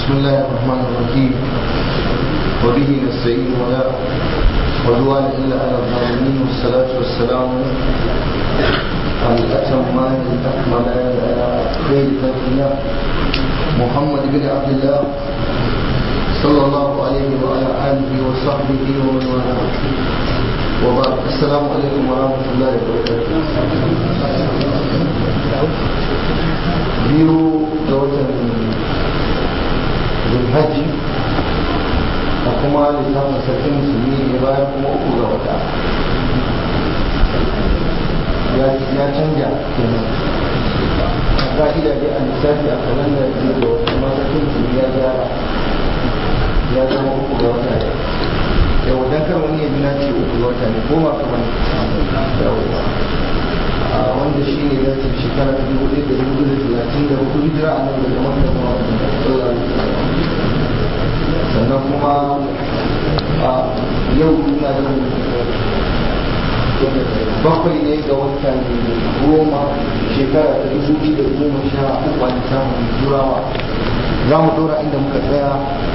بسم الله الرحمن الرحيم وبه نستعين ولا عدوان الا على الظالمين والصلاه والسلام الاتمان الاكملان على خير خلق الله محمد بن عبد الله صلى الله عليه وعلى اله وصحبه ومن والاه وبعد السلام عليكم ورحمه الله وبركاته biyu ga watan zulhajji a kuma lissafin sarkin musulmi ne bayan kuma uku ga wata ya canja kenan a ka'ida dai a lissafi a kalanda biyu ga wata kuma sarkin musulmi ya gyara ya zama uku ga wata yau dan kar wani ya na ce uku ga wata ne ko ba kamar yawwa wanda shi ne zafin shekara ta dubu ɗaya da dubu da talatin da hudu hijira a nan daga makka zuwa madina sannan kuma a yau ina da bakwai ne ga watan goma shekara ta dubu biyu da goma sha uku a samun turawa za mu ɗora inda muka tsaya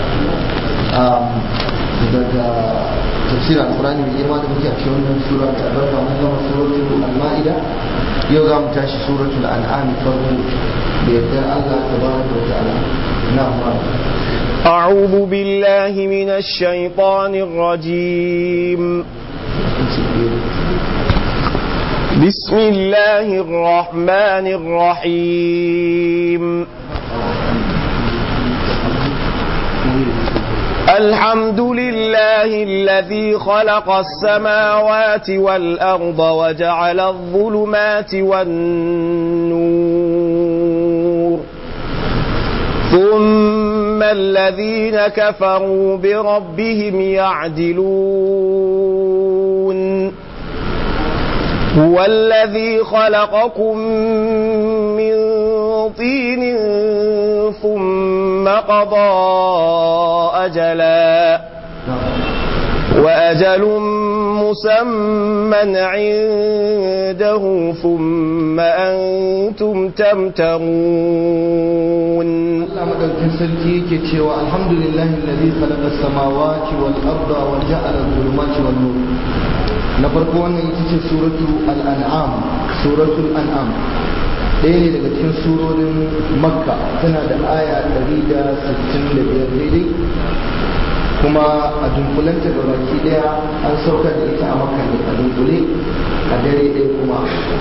daga tafsir alkurani mai girma da muke a cikin wannan sura ta albarka mun gama suratul al-ma'ida yau za mu tashi suratul an'am farko da yardar Allah tabaraka wa ta'ala na'am أعوذ بالله من الشيطان الرجيم بسم الله الرحمن الرحيم الحمد لله الذي خلق السماوات والأرض وجعل الظلمات والنور ثم الذين كفروا بربهم يعدلون هو الذي خلقكم من طين ثم قضى أجلا وأجل مسمى عنده ثم أنتم تمترون Allah madaukin sarki yake cewa alhamdulillahi alladhi khalaqa as-samawati wal arda wa ja'ala adh-dhulumati wan nur na farko wannan ita ce suratu al-an'am suratul an'am ɗaya ne daga cikin surorin makka tana da aya 165 daidai kuma a dunkulanta ga baki ɗaya an saukar da ita a makka ne a dunkule a dare ɗaya kuma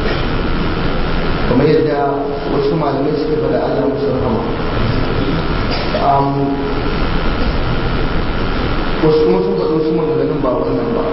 kamar yadda wasu malamai suka faɗa Allah musu rahama wasu kuma sun faɗo su maganganun ba wannan ba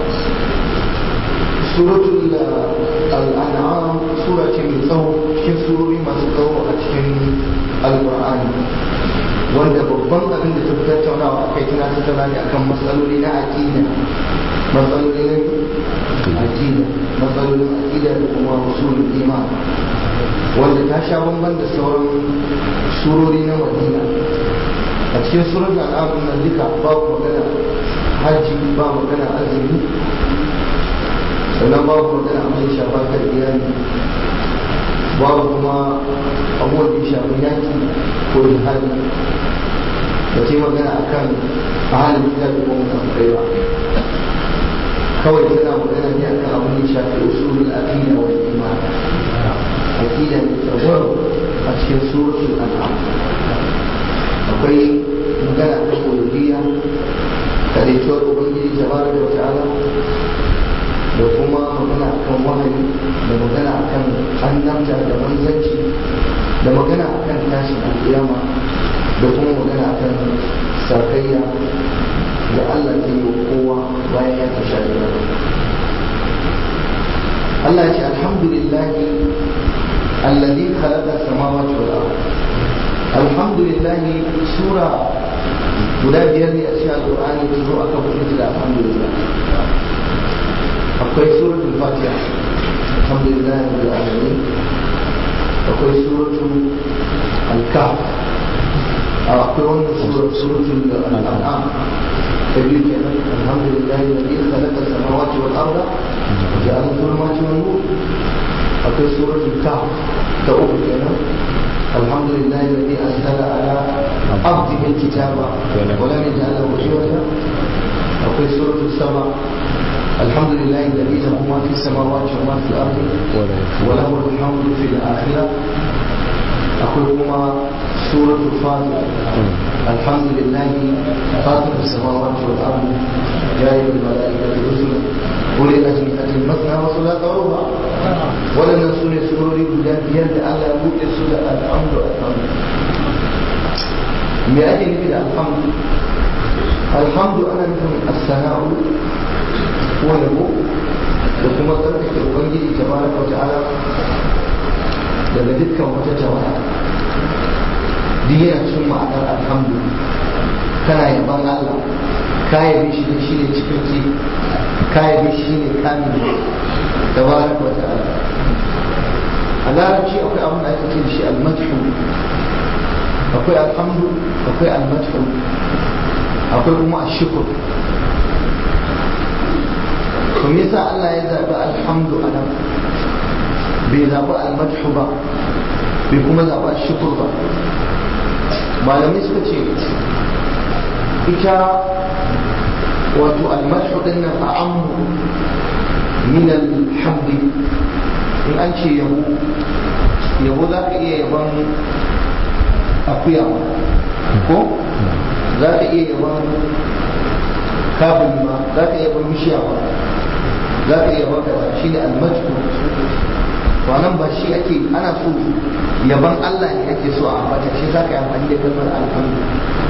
suratul al'an'am sura ce mai tsawo cikin surori masu tsawo a cikin alƙur'ani wanda babban abin da ta fi tattaunawa a kai tana tattauna ne akan matsaloli na aƙida matsaloli na aƙida matsalolin aƙida da kuma usulul iman wanda ta sha bamban da sauran surori na madina a cikin surar da al'adun nan duka babu magana hajji ba magana azumi sannan babu magana abin da shafa kan iyali babu kuma abubuwan da shafi yaki ko jihadi da ce magana a kan ahalin gida da kuma mutum ba kawai tana magana ne akan abin da shafi usulul aqida wal iman aqida ne tsawon a cikin suratul an'am akwai magana ta uluhiyya kadaituwar ubangiji tabaraka wa ta'ala da kuma magana akan wahayi da magana akan annabta da manzanci da magana akan tashin alƙiyama da kuma magana akan sakayya da Allah ke yi wa kowa bayan ya tasha da Allah ya ce alhamdulillahi alladhi khalaqa samawati wal ardh alhamdulillah sura guda biyar ne a cikin alƙur'ani ta zo aka buɗe da alhamdulillah akwai suratul fatiha alhamdulillah rabbil alamin akwai suratul al-kahf akwai wannan sura suratul an'am ta biyu kenan alhamdulillah alladhi khalaqa samawati wal arda wa ja'ala dhulumati wan nur akwai suratul kahf ta uku kenan الحمد لله الذي أنزل على عبده الكتاب ولم يجعل له عوجا وفي سورة السبع الحمد لله الذي له ما في السماوات وما في الأرض وله الحمد في الآخرة أقول هما سورة الفاتحة الحمد لله فاطر السماوات والأرض جاعل الملائكة رسلا أولي الأجنحة مثنى وثلاث ورباع ولن نسون سرور بجد يد على أبوك سورة الحمد الحمد me ake nufi da alhamdu alhamdu ana nufin assana'u ko yabo da kuma tsarkake ubangiji ta baraka wa ta'ala daga dukkan wata jama'a duk yana cikin ma'anar alhamdu kana yaban Allah ka yabe shi ne shi ne cikakke ka yabe shi ne kamil da baraka wa ta'ala a larabci akwai abin da ake ce da shi almadhu akwai alhamdu akwai almadhu akwai kuma ashukur to me yasa Allah ya zaɓi alhamdu a nan bai zaɓi almadhu ba bai kuma zaɓi ashukur ba malamai suka ce ita wato almadhu din nan a ammu min alhamdi in an ce yabo yabo za ka iya yaban akuya ko za ka iya yaban kabin ma za ka iya yaban bishiya ma za ka iya yaban kaza shi ne almajku wannan ba shi ake ana so yaban Allah ne ake so a ambata shi za ka yi amfani da kalmar alhamdu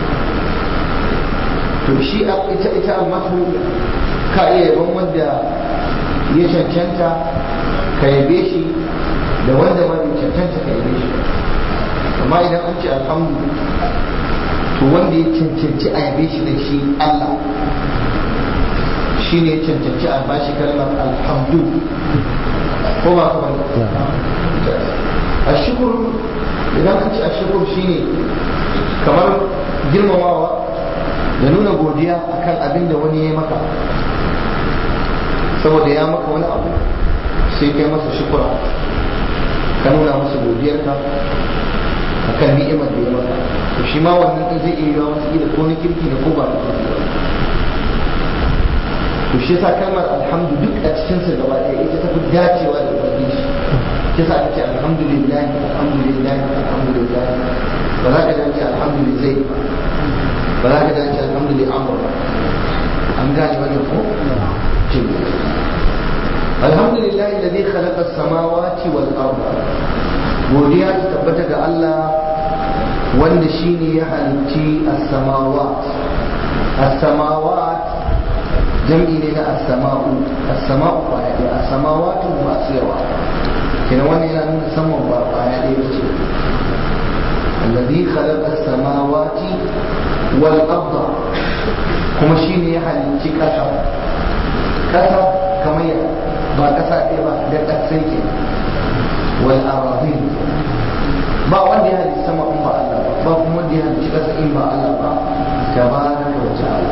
to shi ita ita almajku ka iya yaban wanda ya cancanta ka yabe shi da wanda ma bai cancanta ka yabe shi amma idan an ce alhamdu to wanda ya cancanci a yabe shi da shi Allah shi ne ya cancanci a bashi kalmar alhamdu ko ba kuma a shukur idan an ce a shukur shi ne kamar girmamawa da nuna godiya akan abin da wani ya maka saboda ya maka wani abu sai kai masa shukura ka nuna masa godiyarka akan ni'imar da ya maka to shi ma wannan din zai iya yawa masa ko na kirki ne ko ba na kirki ba to shi yasa kalmar alhamdu duk a cikin sa gaba ɗaya ita tafi dacewa da ubangiji shi yasa ake alhamdulillah alhamdulillah alhamdulillah ba za ka dace alhamdulillah ba za ka dace alhamdulillah amr ba an gane wannan ko الحمد لله الذي خلق السماوات والأرض godiya ta tabbata ga Allah wanda shine ya halitti as-samawat as-samawat jam'i ne na as-sama'u as-sama'u kwaya ɗaya as-samawatu masu yawa kenan wannan yana nuna saman ba kwaya ɗaya ba ce alladhi khalaqa as-samawati wal arda kuma shine ya halitti ƙasa ƙasa kamar ya ba ƙasa ɗaya ba da ƙasai ke wal aradin ba wanda ya halitta sama in ba Allah ba ba kuma wanda ya halitta ƙasa in ba Allah ba tabaraka wa ta'ala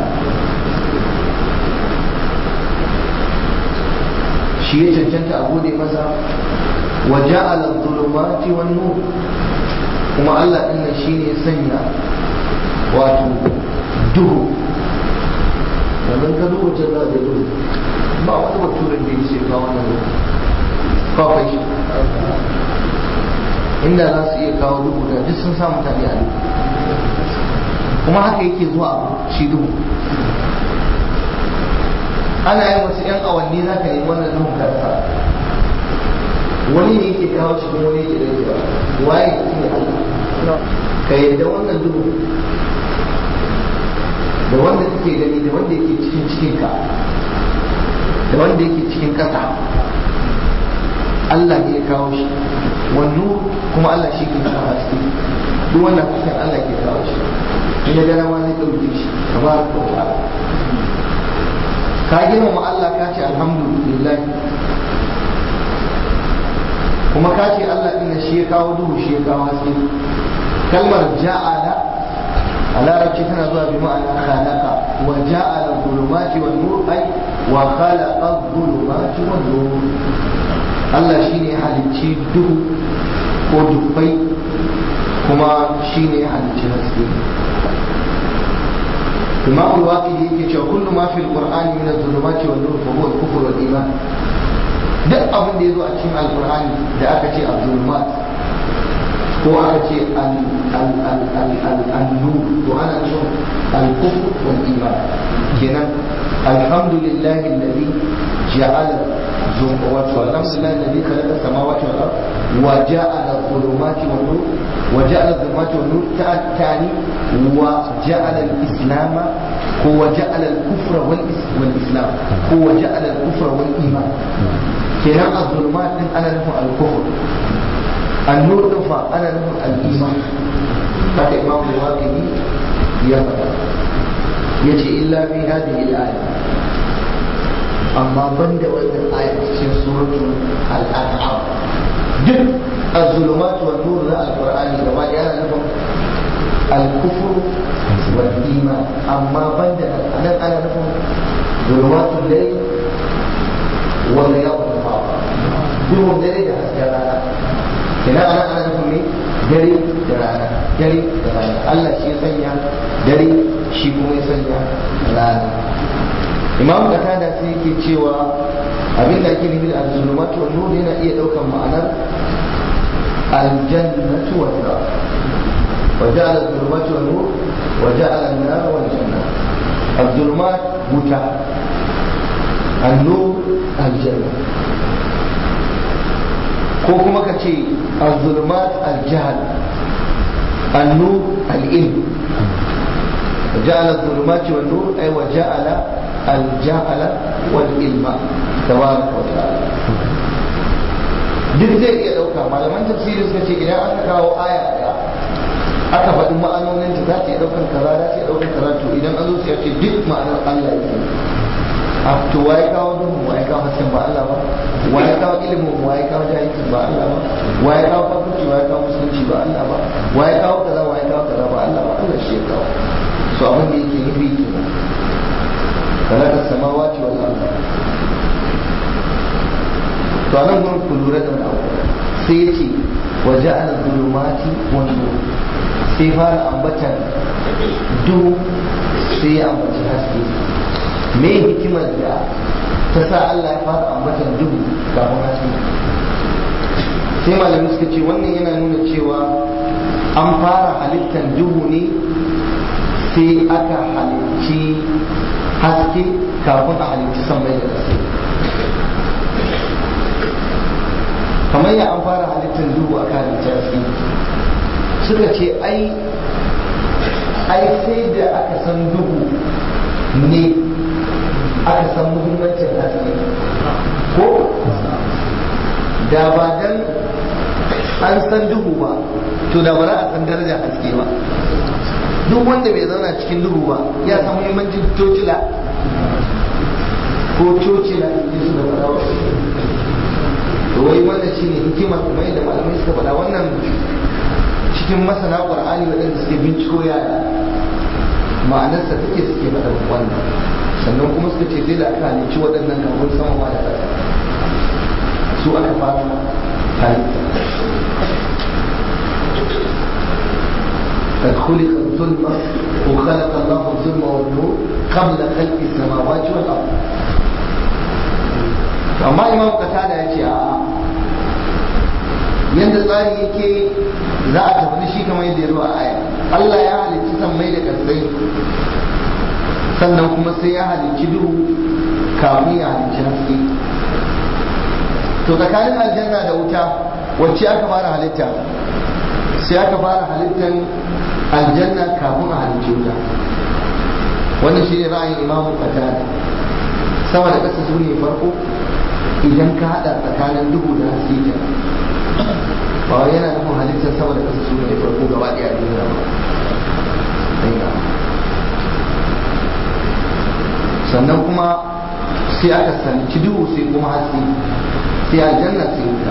shi ya cancanta a gode masa wa ja'ala dhulumati wan nur kuma Allah din nan shine ya sanya wato duhu yanzu ka duba janna da duhu ba wani baturen da ya ce ka wannan duhu ba kai shi inda za su iya kawo duhu da duk sun sa mutane a duhu kuma haka yake zuwa shi duhu ana yin wasu 'yan awanni za ka nemi wannan duhun karsa wani ne yake kawo shi kuma wani yake rage waye ne Allah ka yadda wannan duhu da wanda kake gani da wanda yake cikin cikinka da wanda yake cikin ƙasa Allah ne ya kawo shi wannan kuma Allah shi ke kawo haske duk wannan hasken Allah ke kawo shi in ya gana ma zai ɗauke shi kamar ko ta'ala ka girmama Allah ka ce alhamdulillah kuma ka ce Allah ɗin shi ya kawo duhu shi ya kawo haske kalmar ja'ala a larabci tana zuwa bi ma'ana khalaqa wa ja'ala dhulumati wan nur ay wa khalaqa dhulumati wan nur Allah shine ya halicci duhu ko dubbai kuma shine ya halicci haske imam al-waqidi yake cewa kullu ma fil qur'ani min adh-dhulumati wan nur fa huwa al-kufr wal iman duk abin da yazo a cikin al-qur'ani da aka ce adh-dhulumat ko aka ce al-nur to ana nufin al-kufr wal iman kenan alhamdulillah alladhi ja'ala والحمد لله الذي خلق السماوات والارض وجعل الظلمات والنور وجعل الظلمات والنور تعني وجعل الاسلام هو جعل الكفر والاسلام هو جعل الكفر والايمان كلام الظلمات انا نفهم الكفر النور نفع انا نفهم الايمان هذا امام الواقدي يفعل يجي الا في هذه الايه amma ban da wannan aya cikin suratul al-an'am duk az-zulumat wa nur na al-qur'ani gaba da yana nufin al-kufr wal iman amma ban da nan ana nufin zulumatul layl wal yawm duhun dare da hasken rana kina ana ana nufin ne dare da rana dare da rana Allah shi ya sanya dare shi kuma ya sanya rana imam qatada sai yake cewa abin da ake nufi da al-zulumatu wan nur yana iya daukan ma'anar al-jannatu wan nar wa ja'ala al-zulumatu wan nur wa ja'ala an-nar wal janna al-zulumat buta an-nur al-janna ko kuma ka ce al-zulumat al-jahl an-nur al-ilm وجعل الظلمات والنور أي وجعل الجعل والعلم تبارك وتعالى duk zai iya ɗauka malaman tafsiri suka ce idan aka kawo aya ɗaya aka faɗi ma'anonin ta za ta iya ɗaukar kaza za ta iya ɗaukar kaza to idan an zo sai ce duk ma'anar Allah yake a to waye kawo duhun waye kawo hasken ba Allah ba waye kawo ilimin waye kawo jahilci ba Allah ba waye kawo kafirci waye kawo musulunci ba Allah ba waye kawo kaza waye kawo kaza ba Allah ba Allah shi ya kawo so abin da yake nufi kenan خلق السماوات والأرض to anan gurin ku lura da wani abu sai ya ce wa ja'ala zulumati wan nur sai fara ambatan duhu sai ya ambaci haske me hikimar da ta sa Allah ya fara ambatan duhu kafin haske sai malamai suka ce wannan yana nuna cewa an fara halittar duhu ne sai aka halicci haske kafin a halitti san mai da gaske kamar ya an fara halittar duhu a kan halitta haske suka ce ai ai sai da aka san duhu ne aka san muhimmancin haske ko da ba dan an san duhu ba to da ba za a san darajar haske ba duk wanda bai zauna cikin duhu ba ya san muhimmancin tocila ko cocila in su da fara to wai wannan shine hikima kuma yadda malamai suka faɗa wannan cikin masana qur'ani waɗanda suke binciko ya ma'anarsa take suke faɗa wannan sannan kuma suka ce sai da aka halicci waɗannan kafin sama ma da ƙasa su aka fara halitta قد خلق الظلمة وخلق الله الظلم والنور قبل خلق السماوات والأرض amma imam qatada ya ce a'a yadda tsari yake za a tafi shi kamar yadda ya zo a aya Allah ya halicci sammai da ƙasai sannan kuma sai ya halicci duhu kamun ya halicci haske to tsakanin aljanna da wuta wacce aka fara halitta sai aka fara halittar aljanna kafin a halicci wuta wannan shi ne ra'ayin imamu qatada sama da ƙasa su ne farko idan ka hada tsakanin duhu da haske ke ba wai yana nufin halittar sama da ƙasa su ne farko gaba ɗaya duniya ba sannan kuma sai aka sanci duhu sai kuma haske sai aljanna sai wuta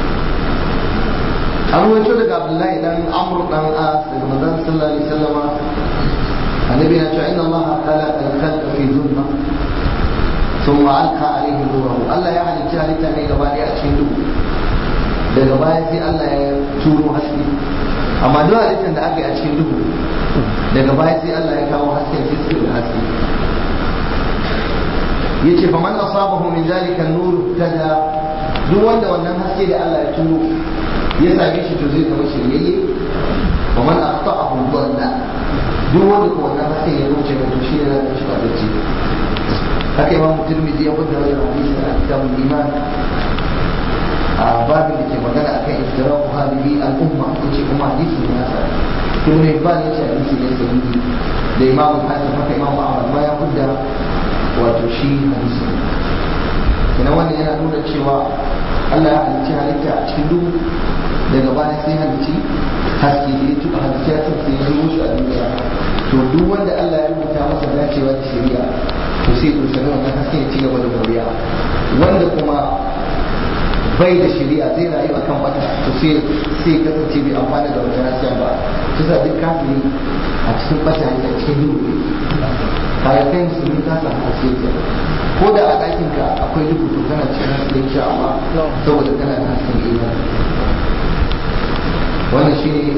an wato daga abdullahi dan amr dan as daga manzon sallallahu alaihi wasallama annabi na cewa inna allaha khalaqa al-khalqa fi dhulma ثم ألقى عليه نوره الله يعني جهل تاني gaba ɗaya a cikin duhu daga baya sai Allah ya turo haske amma duk halittar da aka yi a cikin duhu daga baya sai Allah ya kawo haske hasken sai suke da haske yace fa man asabahu min zalika an-nur tada duk wanda wannan haske da Allah ya turo ya same shi to zai zama shiryayye wa man aqta'ahu dhalla duk wanda ko wannan haske ya wuce ga to shi ne zai shi badacci haka imam tirmidhi ya bada wannan hadisi a kitabul iman a babin da ke magana akan iftiraqu hadhihi al-umma yace kuma hadisi ne hasa ibn Hibban yace hadisi ne sahihi da imam Hasan haka imam Ahmad ma ya fudda wato shi hadisi ina wannan yana nuna cewa Allah ya halicci halitta a cikin duhu daga baya sai halicci haske da ya tuba halicci haske sai ya zubo shi a duniya to duk wanda Allah ya rubuta masa dacewa da shari'a to sai ya sami wannan haske ya ci gaba da moriya wanda kuma bai da shari'a zai rayu akan bata to sai sai kasance bai amfana da wata hasken ba kisa duk kafiri a cikin bata ne a cikin duhu bayan kai musulmi ka samu haske ko da a ɗakin ka akwai duhu to kana cikin haske insha Allah saboda kana da hasken imani wannan shine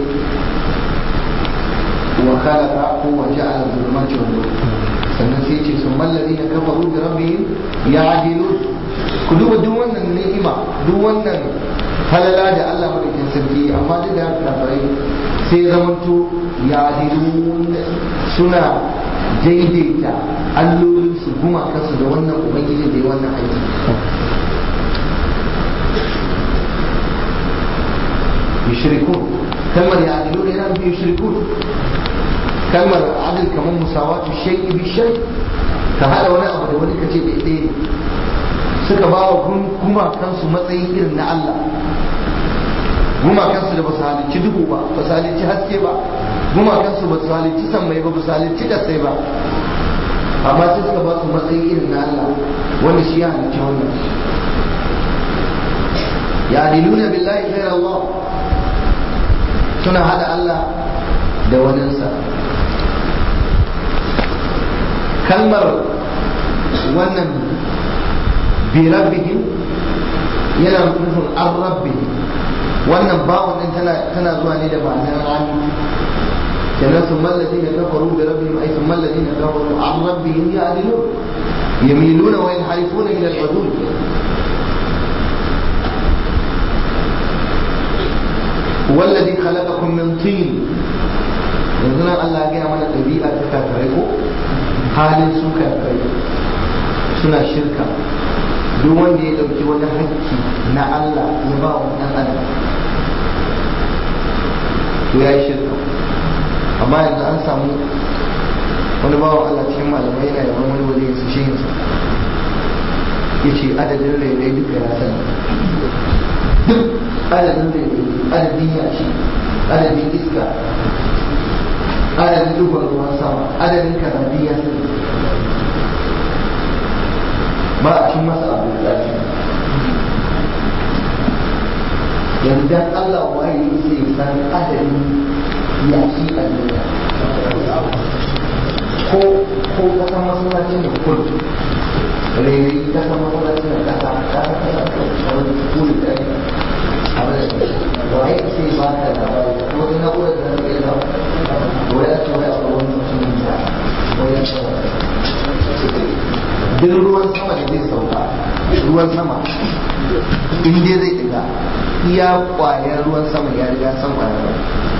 wa khalaqa ko wa ja'ala dhulumati wan nur sannan sai ce sun mallazi na kafaru da rabbihim ya'dilun ku duba duk wannan ni'ima duk wannan halala da Allah madaukin sarki amma duk da kafirai sai zamanto ya'dilun suna daidaita allolin su guma kansu da wannan ubangiji da ya wannan aiki yushrikun kalmar ya'dilun yana nufin yushrikun kalmar adil kamar musawatu shay'i bi shay ka hada wani abu da wani kace da ɗaya ne suka ba wa gumakansu matsayin irin na Allah gumakansu da ba su halicci duhu ba ba su halicci haske ba gumakansu ba su halicci sammai ba ba su halicci kasai ba amma sai suka ba su matsayin irin na Allah wanda shi ya halicci wannan ya diluna billahi ghayr Allah suna hada Allah da waninsa kalmar wannan birabbihim yana nufin an rabbihim wannan bawon din tana zuwa ne da ma'anar rani kenan sun mallazi na kafaru da rabbihim ai sun mallazi na kafaru an rabbihim ya adilu yamiluna wa yanharifuna min al-hudud والذي خلقكم من طين yanzu nan Allah gaya mana ɗabi'a ta kafirai ko halin su kafirai suna shirka duk wanda ya ɗauki wani hakki na Allah ya ba wa ɗan adam to ya yi shirka amma yanzu an samu wani bawan Allah cikin malamai yana yaban wani wali su shi yanzu ya ce adadin rairai duka ya sani duk adadin rairai adadin yashi adadin iska adadin dubban ruwan sama adadin kanabi ya sani ba a cin masa abu da yanzu dan Allah waye sai san adadin yashi a duniya ko ko kasan masallacin da kudu rere kasan masallacin da kasa kasa kasa a wani kudu da ya abin da waye sai ba ka labari ko wani na'urar da zai yi waya ce waya a wani mutumin da waya ce duk ruwan sama da zai sauka ruwan sama in dai zai diga iya kwayar ruwan sama ya riga san kwayar ruwan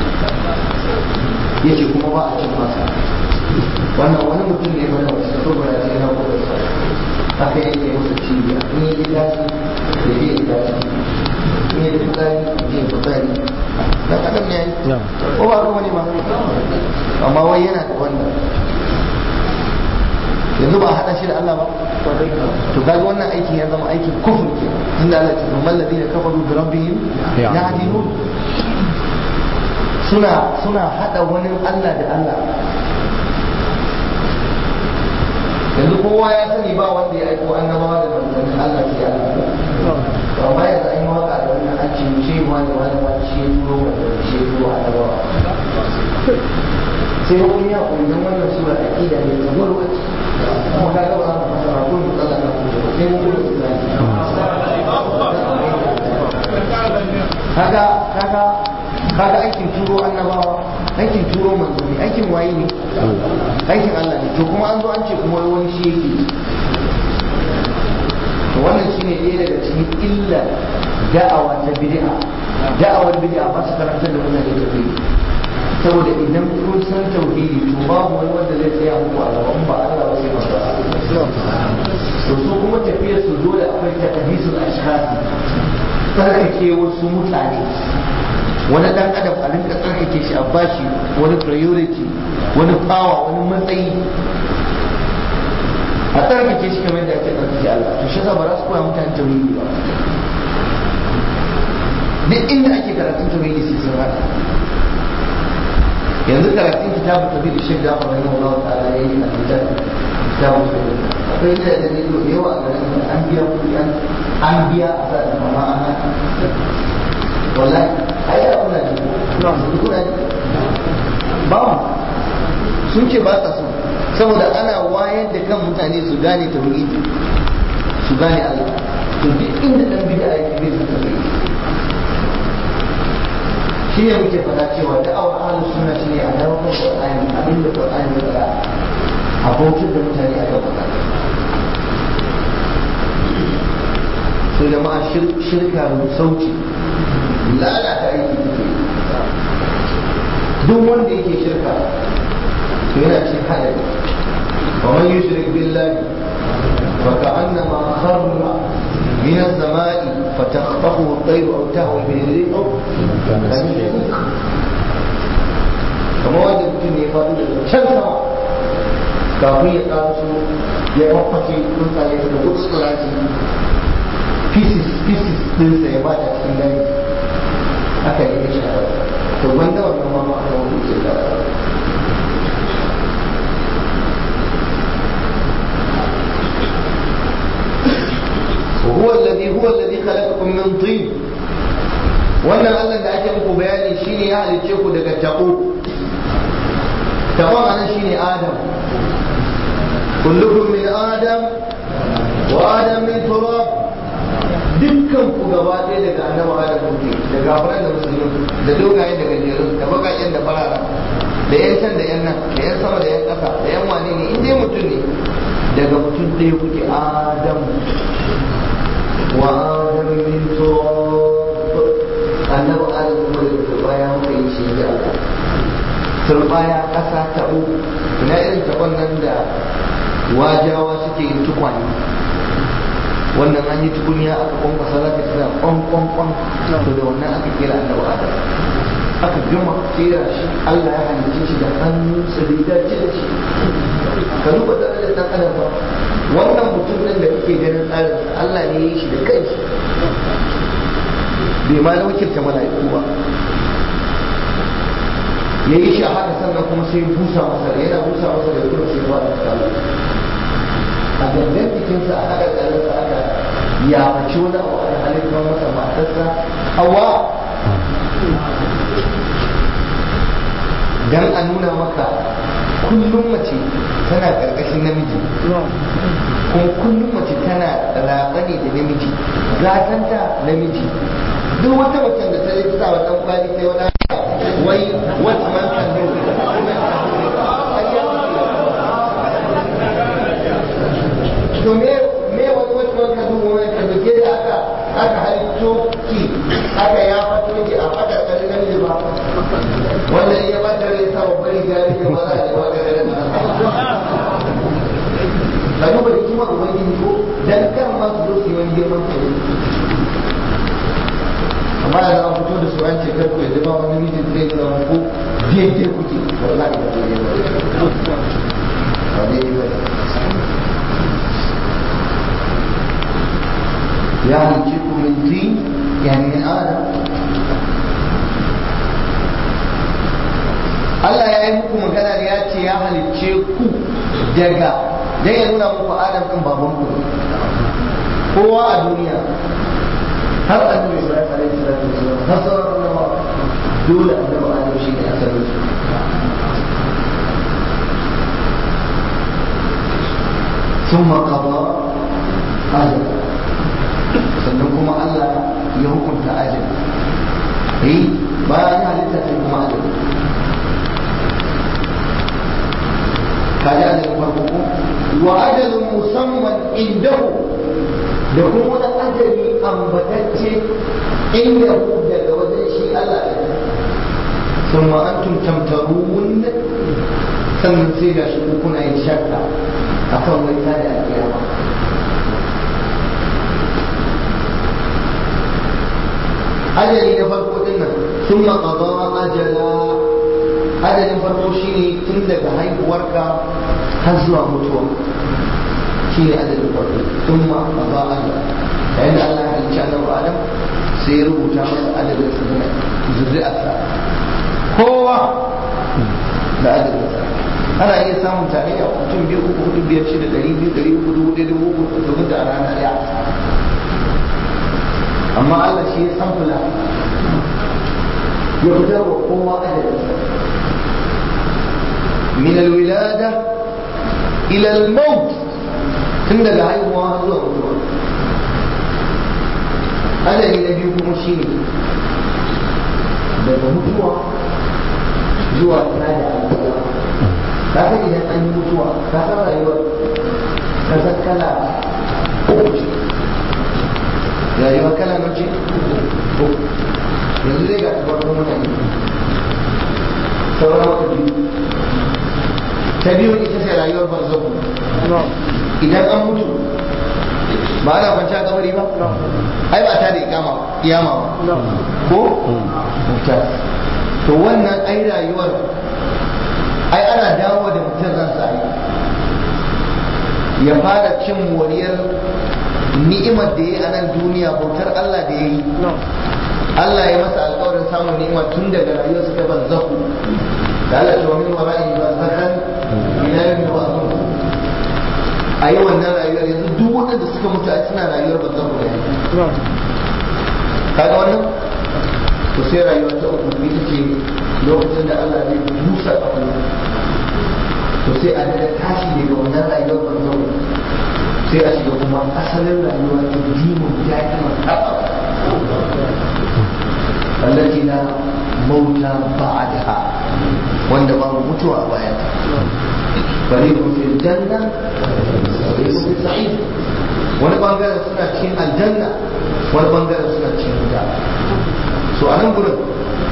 ya ce kuma ba a cin masa wannan wani mutum ne mana wasu saboda ce na kuma haka yake masa cibiya in yi daji da zai yi daji in yi fitsari zai fitsari dan adam ne yayi ko ba kuma ne ba amma wai yana da wannan yanzu ba a haɗa shi da Allah ba to kaga wannan aikin ya zama aikin kufur ke inda Allah ce kamar ladina kafaru bi rabbihim yahdinun suna suna hada wani Allah da Allah yanzu kowa ya sani ba wanda ya aiko annabawa da manzannin Allah sai Allah to amma yanzu an yi waka da wannan an ce ce wani wani wani shi ya turo wanda shi ya turo annabawa sai kun ya koyi don wannan sura aqida ne ta gurbace kuma ka ga ba za mu fasara ko mu tsalla ka ku sai mun gudu su zai kaga kaga kaga aikin turo annabawa aikin turo manzanni aikin waye ne aikin Allah ne to kuma an zo an ce kuma wani shi yake to wannan shine ɗaya daga cikin illa da'awa ta bid'a da'awar bid'a ba su karantar da mutane tauhidi saboda idan kun san tauhidi to babu wani wanda zai tsaya muku a gaban ba Allah ba sai manzo to su kuma tafiyar su dole akwai takadisul ashkhasi tsarkake wasu mutane wani dan adam a rinka tsarkake shi a bashi wani priority wani power wani matsayi a tsarkake shi kamar da ake tsarkake Allah to shi yasa ba za su koya mutane tauhidi ba duk inda ake karatun tauhidi sai sun hada yanzu karatun kitabu tauhidi shi da fara yin Allah ta'ala yayi a kitabu kitabu tauhidi akwai da da ne da yawa a garin da an biya kuɗi an biya a sa da mama ana wallahi ai ya kuna ji kuna ji ba mu sun ce ba sa so saboda ana wayar da kan mutane su gane tauhidi su gane Allah to duk inda dan bid'a yake bai san tauhidi shi ne muke faɗa cewa da'awar ahlus sunna shine a dawo kan Qur'ani abinda Qur'ani ya faɗa a bautar da mutane aka faɗa sai jama'a shirka sauci lalata aiki take duk wanda yake shirka to yana cikin hadari wa man yushrik billahi fa ka'annama kharra من السماء فتخطفه الطير او تهوي به الريح كما wanda mutum ne faɗi daga can sama kafin ya ƙaraso ya mafashe tsuntsaye da gutsura shi pieces pieces ɗinsa ya bata cikin gani aka yi shi a to wanda wannan ma ma aka wani ce da وهو الذي هو الذي خلقكم من طين wannan Allah da ake muku bayani shine ya halicce ku daga tabo tabon anan shine Adam kullukum min Adam wa Adam min turab dukkan ku gaba ɗaya daga annabi Adam kuke da gafaran da musulmi da dogayen da gajerun da bakaken da farara da yan can da yan nan da yan sama da yan ƙasa da yan wane ne in dai mutum ne daga mutum ɗaya kuke Adam وآدم من تراب annabi adam kuma da turbaya muka yi shi da Allah turbaya ƙasa taɓo ina irin taɓon nan da wajawa suke yin tukwane wannan an yi tukunya aka kwankwasa za ka tana kwan kwan kwan to da wannan aka kira annabi adam aka gama kera shi Allah ya halicce shi da hannunsa da ya dace da shi ka duba darajar dan adam ba wannan mutum ɗin da kake ganin tsarin Allah ne ya yi shi da kanshi bai ma na wakilta mala'iku ba ya yi shi a haka sannan kuma sai busa masa da yana busa masa da kuma sai ba da tsala a gangan jikinsa a haɗa ƙarinsa aka ya mace wani abu a halittar masa matarsa hawa dan a nuna maka kullum mace tana ƙarƙashin namiji kuma kullum mace tana raɓa ne da namiji gatanta namiji duk wata macen da ta yi sa wa ɗan kwali sai wani wai what man can do to me me wani what man can do woman can do ke da aka aka halitto ki aka ya fato ki a fata kare namiji ba wanda ya bata rai sa wa bari gari da ba za a yi wa gari da ka duba da kima ubangiji ko dan kan ma su zo su yi wani girman kai amma da an fito da su an ce kar ku yadda ba wani mijin zai zama ko daidai kuke wallahi ba daidai ba ba daidai ba ya halice ku min tin yani min adam Allah ya yi muku magana da ya ce ya halicce ku daga dan ya nuna muku adam din baban ku kowa a duniya har annabi Ibrahim alaihi salatu wasallam har sauran annabawa dole annabi Adam shi ne asalin su ثم قضى أجل sannan kuma Allah ya hukunta ajal eh bayan halitta sai kuma ajali kaji ajalin farko ko wa ajalin musamman indahu da kuma wani ajali ambatacce indahu daga wajen shi Allah ya ثم أنتم تمترون sannan sai ga shi kuna yin shakka a kan wai ta da alƙiyama ajali na farko din nan sun maƙaɗa ajala ajalin farko shine tun daga haihuwarka har zuwa mutuwa shine ajalin farko sun maƙaɗa ajala yayin da Allah ya halicci annabi Adam sai ya rubuta masa adadin zuri'arsa kowa da adadinsa ana iya samun tarayya mutum biyu uku hudu biyar shida ɗari biyu ɗari uku dubu ɗaya dubu uku domin da a rana ɗaya amma Allah shi ya san fula ya fitar wa kowa adadinsa min alwilada ila al-maut tun daga haihuwa har zuwa mutuwa adadi na biyu kuma shine daga mutuwa zuwa tada alƙiyama ka san idan an yi mutuwa ka san rayuwar ka san kala rayuwa kala na ce yanzu zai ga farkon mutane sauran wata biyu ta biyu ita ce rayuwar barzahu idan an mutu ba ana kwanci a kabari ba ai ba ta da ikama kiyama ba ko to wannan ai rayuwar ai ana dawo da mutum ransa ya fara cin moriyar ni'imar da ya yi a nan duniya bautar Allah da ya yi Allah ya masa alkawarin samun ni'ima tun daga rayuwar su ta barzahu da Allah ce wa min wara'i barzakan ila yawmi ba'thun a yi wannan rayuwar yanzu duk waɗanda suka mutu a suna rayuwar barzahu ne kaga wannan to sai rayuwa ta uku ita ce lokacin da Allah zai busa abu to sai a daga tashi daga wannan rayuwar barzo sai a shiga kuma asalin rayuwa ta dimun da'iman taɓa wallaci na mauta ba'adaha wanda babu mutuwa a bayan fariqun fil janna fariqun fil sa'id wani bangaren suna cikin aljanna wani bangaren suna cikin wuta so a nan gurin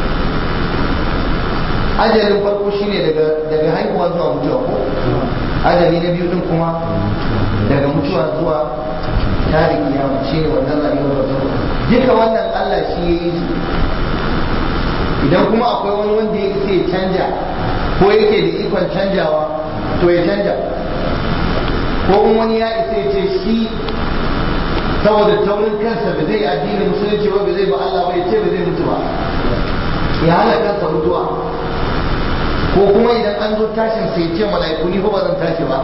ajalin farko shine daga daga haihuwa zuwa mutuwa ko ajali na biyu din kuma daga mutuwa zuwa tare kiyama shine wannan rayuwar barzahu duka wannan Allah shi ya yi idan kuma akwai wani wanda ya ya canja ko yake da ikon canjawa to ya canja ko in wani ya isa ya ce shi saboda taurin kansa ba zai addinin musulunci ba ba zai ba Allah ba ya ce ba zai mutu ba ya hana kansa mutuwa ko kuma idan an zo tashin sai ce mala'iku ni ba zan tashi ba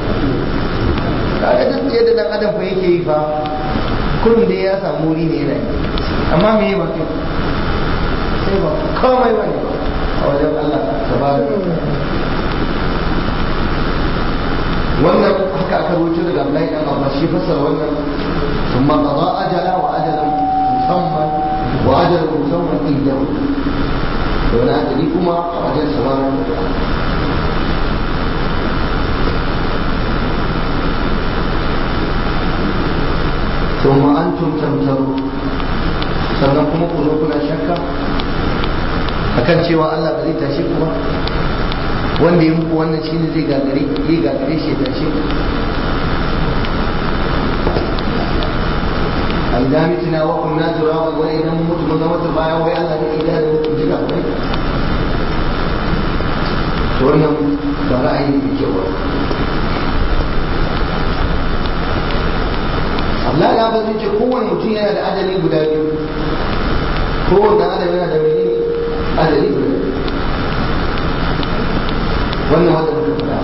kaga duk yadda dan adam fa yake yi fa kullum da ya samu wuri ne yana yi amma me ba kai sai ba komai ba ne a wajen Allah tabaraka wannan haka aka rubuta daga Abdullahi dan Abbas shi fassara wannan ثم قضى أجلا وأجلا مسمى وأجل مسمى عنده وأنا أدريكما وأجل سوانا ثم أنتم تمترون sannan kuma ku zo kuna shakka akan cewa Allah ba zai tashe ku ba wanda ya muku wannan shine zai gagare zai gagare shi ya tashe ku a idan mitina wa kunna turawa wa idan mun mutu mun zama turbaya wai Allah ne idan da mutu jika bai to wannan ba ra'ayi ne ke ba Allah ya ba ce kowane mutum yana da adali guda biyu kowane adam yana da menene adali guda biyu wannan wanda muka faɗa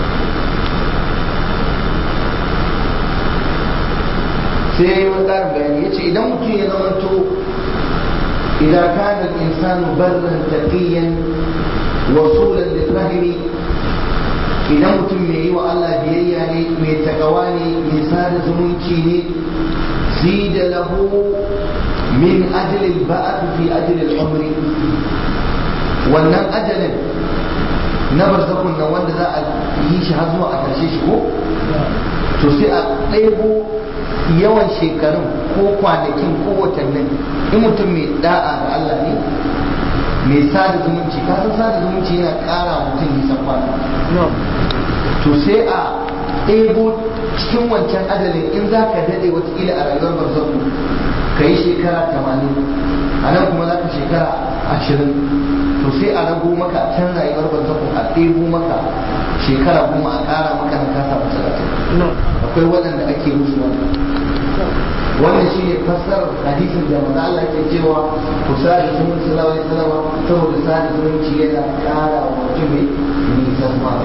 sai ya yi wani ƙarin bayani ya ce idan mutum ya zamanto idan kana insanu barran taqiyan wasulan lirrahimi idan mutum mai yi wa Allah biyayya ne mai takawa ne mai sada zumunci ne zida lahu min ajalil ba'ath fi ajalil umri wannan ajalin na barzakun nan wanda za a yi shi har zuwa a ƙarshe shi ko to sai a ɗaibo yawan shekarun ko kwanakin ko watannin in mutum mai da'a ga Allah ne mai sada zumunci ka san sada zumunci yana ƙara mutum nisan kwana to sai a ɗebo cikin wancan adalin in za ka daɗe watakila a rayuwar barzaku ka yi shekara tamanin a nan kuma za ka shekara ashirin to sai a rago maka a can rayuwar barzaku a ɗebo maka shekara kuma a ƙara maka na kasa talatin akwai waɗanda ake musu wannan wannan shi ne fassarar hadisin da manzo Allah ke cewa ku sadi zumunci sallallahu alaihi wasallam saboda sadi zumunci yana ƙara wa mutum mai nisan kwana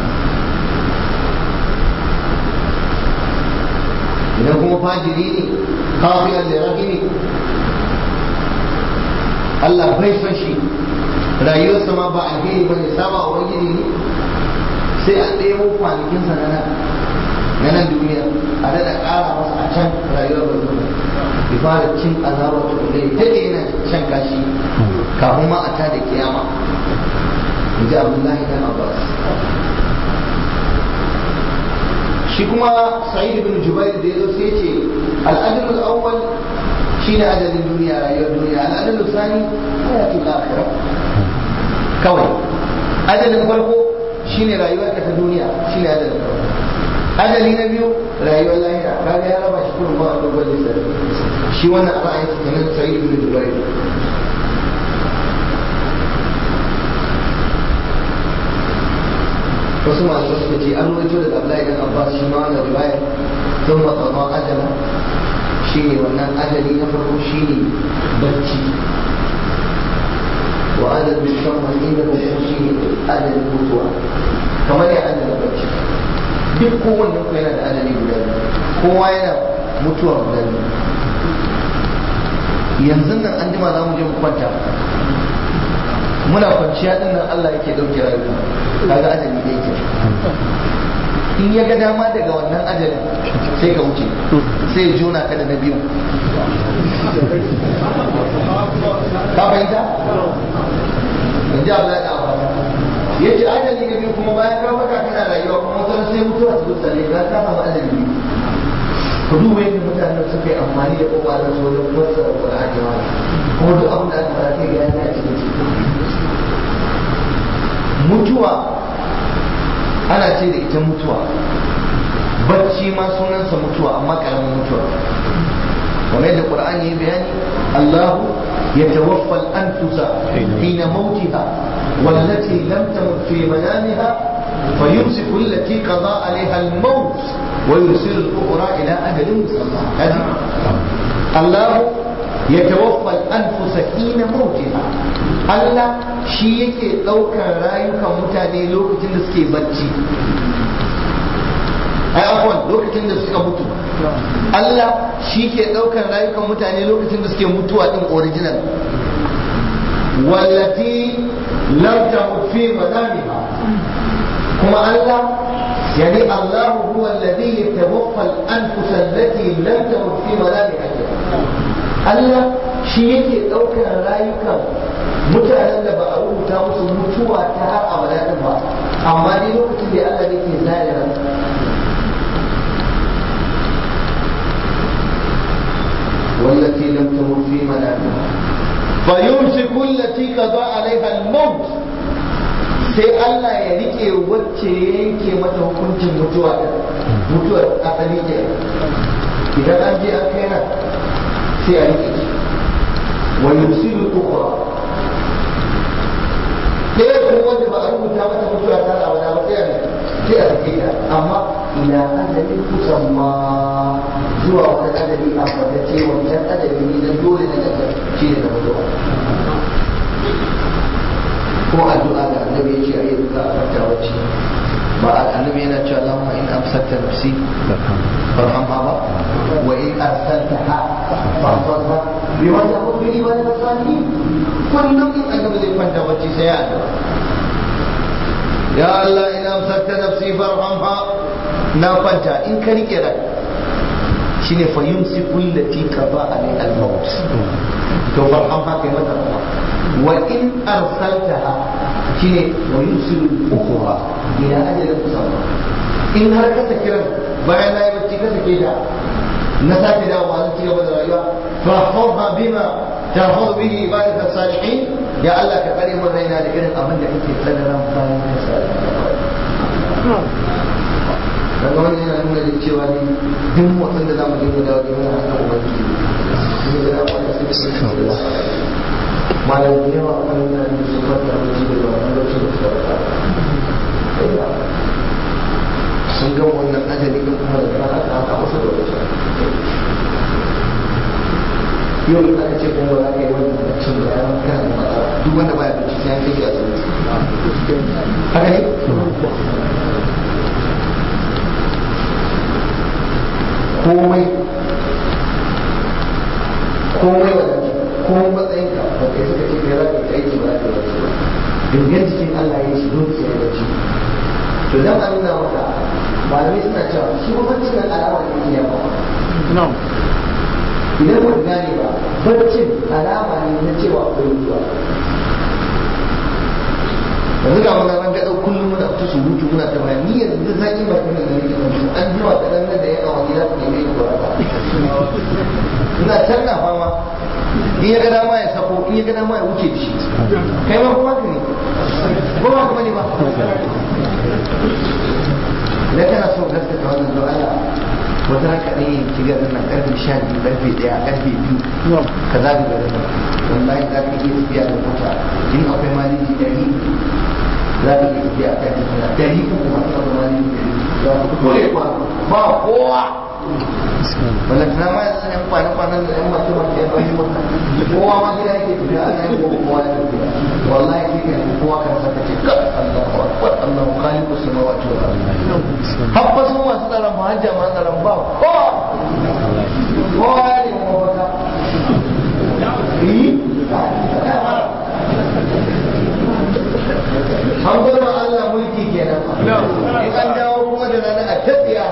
idan kuma fajiri ne kafiyar da rahimi Allah bai son shi rayuwarsa ma ba alheri ba ne saba wa wani ne sai a ɗaya kwanakinsa na nan na nan duniya a daɗa ƙara masa a can rayuwar ba zuwa ya fara cin azabar to da ya daɗe yana shan kashi kafin ma a tada kiyama in ji abdullahi dan abbas shi kuma sa'id ibn jubair da yazo sai ce al-adl al-awwal shine adadin duniya rayuwar duniya al-adl al-thani hayatul akhirah kawai adadin farko shine rayuwar ka ta duniya shine adadin farko adali na biyu rayuwar lahira kaga ya raba shi kullum ba a dogon lissafi shi wannan ra'ayin sa kenan sa'id ibn jubair wasu malamai suka ce an rawaito daga Abdullahi dan Abbas shi ma wannan riwaya sun matsama ajala shine wannan ajali na farko shine bacci wa adal musamman inda ko shine adalin mutuwa kamar ya adalin bacci duk kowanne ku yana da adali guda biyu kowa yana mutuwa guda biyu yanzu nan an jima za mu je mu kwanta muna kwanciya din nan Allah yake dauke rayuwa kaga ajali da yake in ya ga dama daga wannan ajalin sai ka wuce sai ya jona ka da na biyu ka fahimta in ji abu da abu ya ce ajali na biyu kuma bayan ka baka kana rayuwa kuma wata sai mutuwa su zuwa ne ka samu ajali biyu ku duba yadda mutanen suka yi amfani da kokarin su wajen fassara Qur'ani ma kuma duk abin da aka fara kai ya a cikin mutuwa ana ce da ita mutuwa bacci ma sunansa mutuwa amma karamin mutuwa kamar yadda Qur'ani ya bayani Allahu يتوفى الأنفس حين موتها والتي لم تمت في منامها فيمسك التي قضى عليها الموت ويرسل الأخرى إلى أجل مسمى هذه الله يتوفى الأنفس حين موتها Allah shi yake ɗaukar rayukan mutane lokacin da suke bacci ai afwan lokacin da suka mutu Allah shi ke ɗaukar rayukan mutane lokacin da suke mutuwa ɗin original wallati lam tamut fi manamiha kuma Allah يعني الله هو الذي يتوفى الأنفس التي لم تمت في منامها Allah shi yake ɗaukar rayukan mutanen da ba a rubuta musu mutuwa ta har abada din ba amma dai lokacin da Allah yake zare ran والتي لم تمت في منامها فيمسك التي قضى عليها الموت sai Allah ya rike wacce ya yanke mata hukuncin mutuwa mutuwar asali ke idan an je an kai nan sai a rike shi wa yusilu ukhra ɗaya kuma wanda ba a rubuta mata mutuwa ta abada ba sai a sai a rike ta amma ila adali kusamma zuwa wani adali a fadace wancan adali ne na dole na daga shi ne na mutuwa ko addu'a da annabi ya ce a yi za a farta wacce ba annabi yana cewa Allahumma in amsakta nafsi farhamha ba wa in arsaltaha fahfazha bima taqul bi ibadati salihin kullum in annabi zai kwanta wacce sai ya addu'a ya Allah in amsakta nafsi farhamha na kwanta in ka rike rai shine fa yumsiku allati qada alai al-maut to fa an fa kai mata wa in arsaltaha shine wa yumsiku al-ukhra ila ajalin musamma in har ka saki ran bayan na yi bacci ka sake da na sake dawowa zan ci gaba da rayuwa fa hawha bima tahawz bihi ibadaka salihin ya Allah ka kare mun raina da irin abin da kake tsadaran bayan ka salihin daga wani yana nuna da cewa ne duk motsin da zamu dinga dawo da wani hannun ubangiji ne da dama da suke sun da malam da yawa kan yana da su kwanta da ji da wani lokacin da suka rasa sun gama wannan ajali din kuma da kana ta haka masa lokaci yau da aka ce kuma ba za ka yi wannan baccin da ya kana da matsala duk wanda baya bacci sai an kai shi asibiti haka ne komai komai wa ko matsayin ka ba kai suka ce kai za ka yi aiki ba za ka yi ba dangan jikin Allah ya yi shi don sai ya bacci to dan an nuna maka malamai suna cewa shi ba baccin nan alama ne ke yawa idan ba ka gane ba baccin alama ne na cewa akwai mutuwa yanzu ga muna ran gaɗau kullum muna fita surutu muna ta bayan ni yanzu da zaki ba kuma da nake kan an jima da nan da ya awa gida ku neme ku ba ina can na fama in ya ga dama ya sako in ya ga dama ya wuce da shi kai ma kuma ka ne ko ba kuma ne ba idan kana so gaskata wannan don Allah wata raka ne ki ga nan karfe 12 karfe 1 karfe 2 kaza da garin nan wallahi za ka iya tafiya da mota in akwai maliji ɗari za ka iya tafiya a kan tafiya ɗari uku masu akwai maliji ɗari za ka kore ba ba kowa wala tana ma yanzu yan kwana kwanan da yan mace mace yan bayi mota kowa ma gida yake tafiya a nan gobe kowa ya tafiya wallahi kai kai kowa kan saka ce ka Allahu akbar Allahu khaliqu samawati wal ardi habba sun masu tsaron ba hajja ma tsaron ba kowa kowa ya ne kuma wata an bar ma Allah mulki kenan in an dawo kuma da rana a tafiya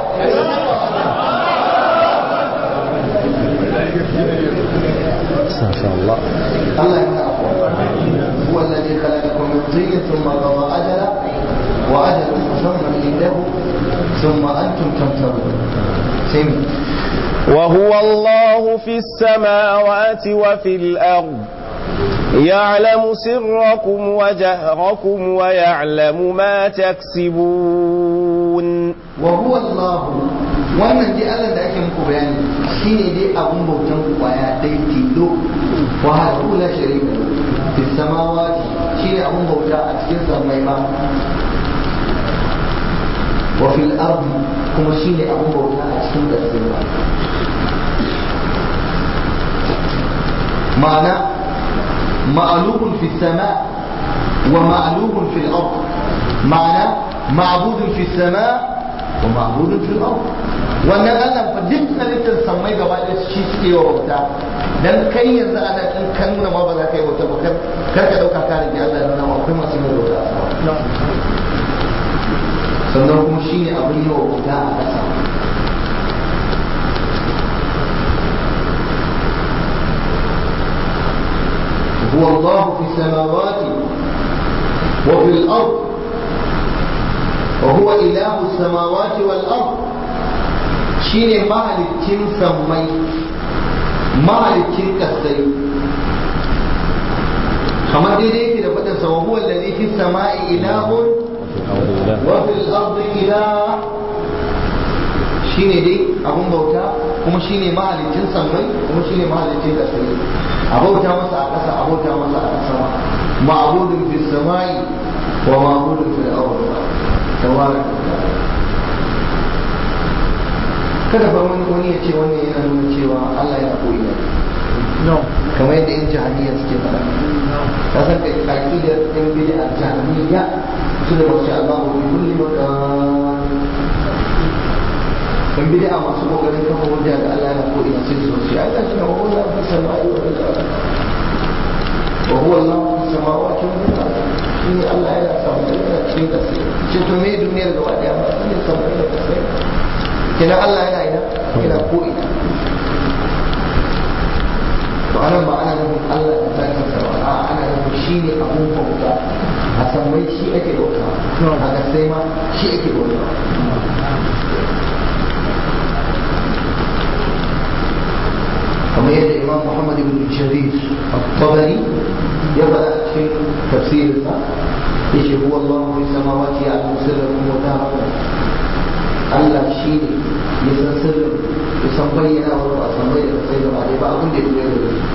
ما شاء الله الله يمنعكم هو الذي خلقكم من طين ثم قضى أجلا وأجل مسمى عنده ثم أنتم تمترون سمي وهو الله في السماوات وفي الأرض يعلم سركم وجهركم ويعلم ما تكسبون وهو الله wannan dai Allah da ake muku bayani shine dai abun bautan ku kwaya dai tilo wa hadu la sharika fi samawati shine abun bauta a cikin samai ma wa fil ardi kuma shine abun bauta a cikin ƙasar ma ma'ana ma'alubun fi sama wa ma'alubun fil ard ma'ana ma'budun fi sama wa ma'budun fil ard wannan Allah fa duk halittar samai gaba da shi suke wa bauta dan kai yanzu ana in kan nuna ma ba za ka yi bauta ba kar kar ka dauka ka rage Allah nuna ma akwai masu yin bauta a sama sannan kuma shine abin yi wa bauta a ƙasa هو الله في السماوات وفي الأرض وهو إله السماوات والأرض شين مالكين سمي مالكين كسي كما دي كده فتن وهو الذي في السماء إله وفي الأرض إله shine dai abun bauta kuma shine mahalicin sammai kuma shine mahalicin kasai a bauta masa a ƙasa a bauta masa a sama ma'budun fi samai wa ma'budun fil ardi tabaraka kada fa wani wani ya ce wannan yana nuna cewa Allah yana koyi ne kamar yadda yan jahiliya suke faɗa ka san ka aqidar yan bid'a jahiliya su da wasu Allah bi kulli makan in bid'a masu kokarin kafa hujja da Allah yana ko ina sai su ce ai gashi na wa Allah fi samai wa fil ardi wa huwa Allah fi samawati wa fil ardi shi Allah yana sama yana cikin kasa ce to me duniyar gaba daya ma ne sama da kasa kina Allah yana ina yana ko ina anan ba ana nufin Allah da zakin sa ba a ana nufin shi ne abun bauta a sammai shi ake bauta a gasai ma shi ake bauta kamar yadda imam muhammad ibn jarir al-tabari ya faɗa a cikin tafsirinsa ya ce huwa Allah fi samawati ya alamu sirrakum wa da'akum Allah shi ne ya san sirrin ya san bayyana wa a san bayyana sai gaba ɗaya ba abin da ya koyar da shi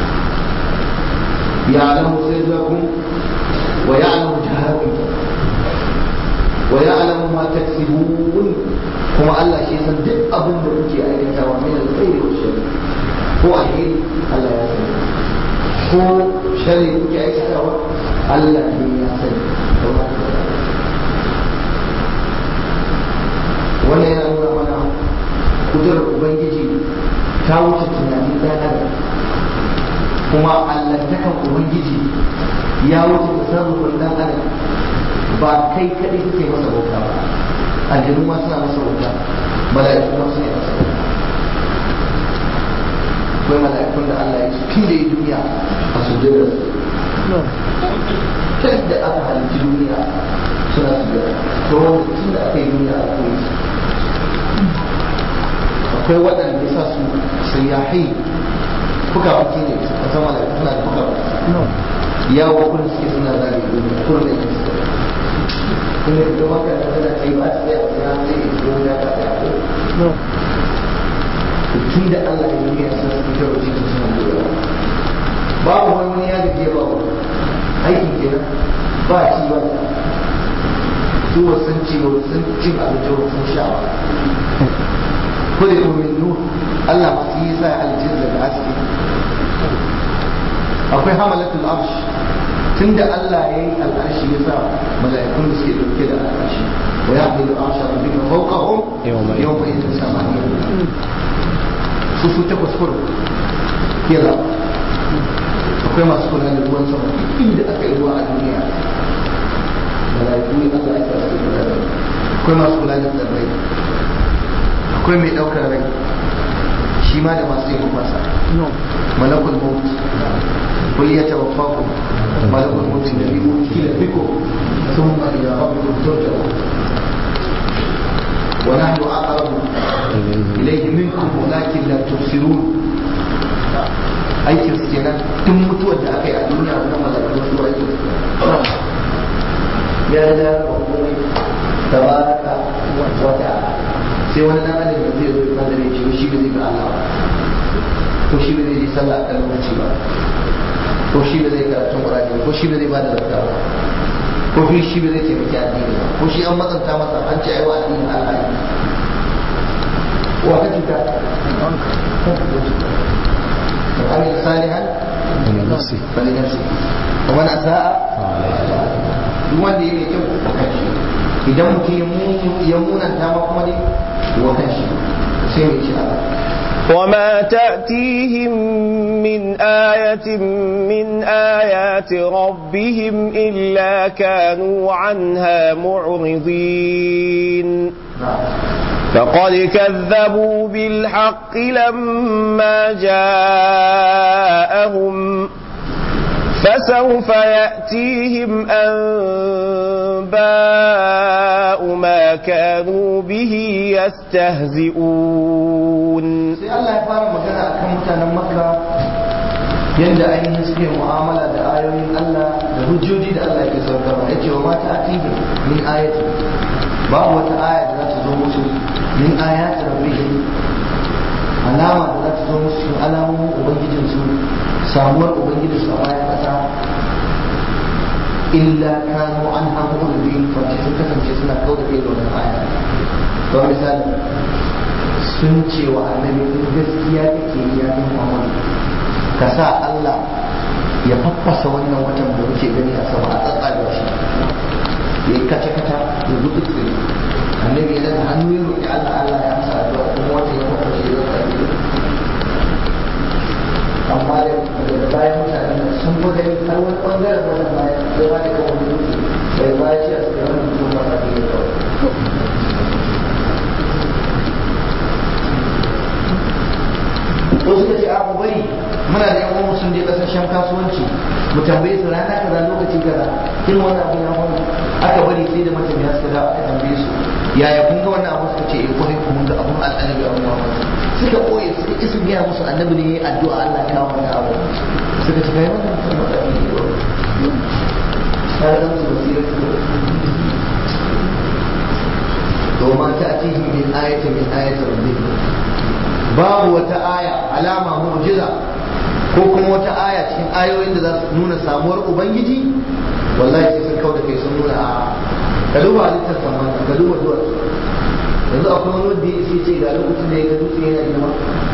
ya alamu sirrakum wa ya alamu jaharakum wa ya alamu ma taksibun kuma Allah shi san duk abin da kuke aikatawa min alkhairi wa sharri ko alheri Allah ya sani ko sharri kuke aikatawa Allah ne ya sani wannan yana nuna mana kudurar ubangiji ta wuce tunanin ɗan adam kuma allantakan ubangiji ya wuce tasarrufin ɗan adam ba kai kaɗai kake masa bauta ba aljanu ma suna masa bauta mala'iku ma suna masa bauta akwai mala'ikun da Allah ya ce tun da ya duniya a sujjadar su tun da aka halitta duniya suna sujjada to wanda tun da aka yi duniya a koyi su akwai waɗanda ya sa su sayyahi fuka fuki ne a sama da suna da fuka fuki yawo kullum suke suna zage duniya kullum da yake su kuma da maka da kada kai ba su tsaya ya zai yi duniya ta tsaya ko tun da Allah ya duniya sun su fito da cikin suna duniya babu wani wani ya gaje ba wani aikin kenan ba ci ba su wasan ci ba sun cin abinci ba sun sha ba kule min nur Allah masu yi sa aljin daga haske akwai hamalatul arsh tunda Allah ya yi al'arshi ya sa mala'ikun da suke dauke da al'arshi wa ya hamilu arsha rabbika fawqahum yawma idin samaniya su su takwas kurum kira akwai masu kula da ruwan sama inda aka yi ruwa a duniya mala'iku ne Allah ya sa su kula da akwai masu kula da tsirrai akwai mai ɗaukar rai shi ma da masu yi masa malakul maut kul ya tawaffaku malakul maut da bi kila biko ثم إلى ربكم ترجعون ونحن أقرب إليه منكم ولكن لا تبصرون aikin su kenan tun mutuwar da aka yi a duniya wannan malakun su aikin su ya da komai tabaraka wa ta'ala sai wani dan adam da zai zo ya fada ne cewa shi ba zai ga Allah ba ko shi ba zai yi sallah a kan lokaci ba ko shi ba zai karatun Qur'ani ko shi ba zai bada zakka ba ko fi shi ba zai taimaki addini ba ko shi an matsanta masa an ce aiwa addinin Allah ne wa kace ta وعمل صالحا فلنفسه فلنفسه ومن اساء duk wanda ya mai kyau a kan shi idan mutum ya munanta ma kuma dai wa kan shi sai mai ci Allah وما تأتيهم من آية من آيات ربهم إلا كانوا عنها معرضين فقد كذبوا بالحق لما جاءهم فسوف يأتيهم أنباء ما كانوا به يستهزئون sai Allah ya fara magana akan mutanen Makka yadda ainihin suke mu'amala da ayoyin Allah da hujjoji da Allah ke saukarwa ya ce wa mata atihi min ayati babu wata aya da za ta zo musu min ayati rabbihim alama da za ta zo musu cikin alamomin ubangijinsu samuwar ubangijinsu a bayan ƙasa illa kanu an hamu da biyu face sun kasance suna kau da kai da wannan aya don misali sun ce wa annabi in gaskiya kake yi ya kan Muhammad ka sa Allah ya faffasa wannan watan da muke gani a sama a tsatsaga shi ya yi kaca kaca ya gudu tsiri annabi ya daga hannu ya roƙi Allah Allah ya amsa addu'a kuma watan ya faffashe ya tsatsaga amma da daga bayan mutanen nan sun fi gani har wani ɓangaren wannan bayan ya ba da kawo wani dutse bai bayan shi a cikin wani mutum ba a cikin kawai ko suka ce abu bari muna da yan uwan sun je kasashen kasuwanci mu tambaye su rana kaza lokaci kaza kin wannan abu ya faru aka bari sai da matafiya suka dawo aka tambaye su yaya kun ga wannan abu suka ce eh kwarai kuma ga abun al'ajabi abun mamaki suka koye suka ki su gaya musu annabi ne yayi addu'a Allah ya kawo wannan abu suka ce kai wannan mutum ba da ne sai da musu basira to ma ta atihi min ayatin min ayati rabbihim babu wata aya alama mu'jiza ko kuma wata aya cikin ayoyin da za su nuna samuwar ubangiji wallahi sai sun kauda kai sun nuna a ka duba halittar saman ka duba duwar yanzu akwai wani wanda ya ce ga lokacin da ya ga dutse yana girma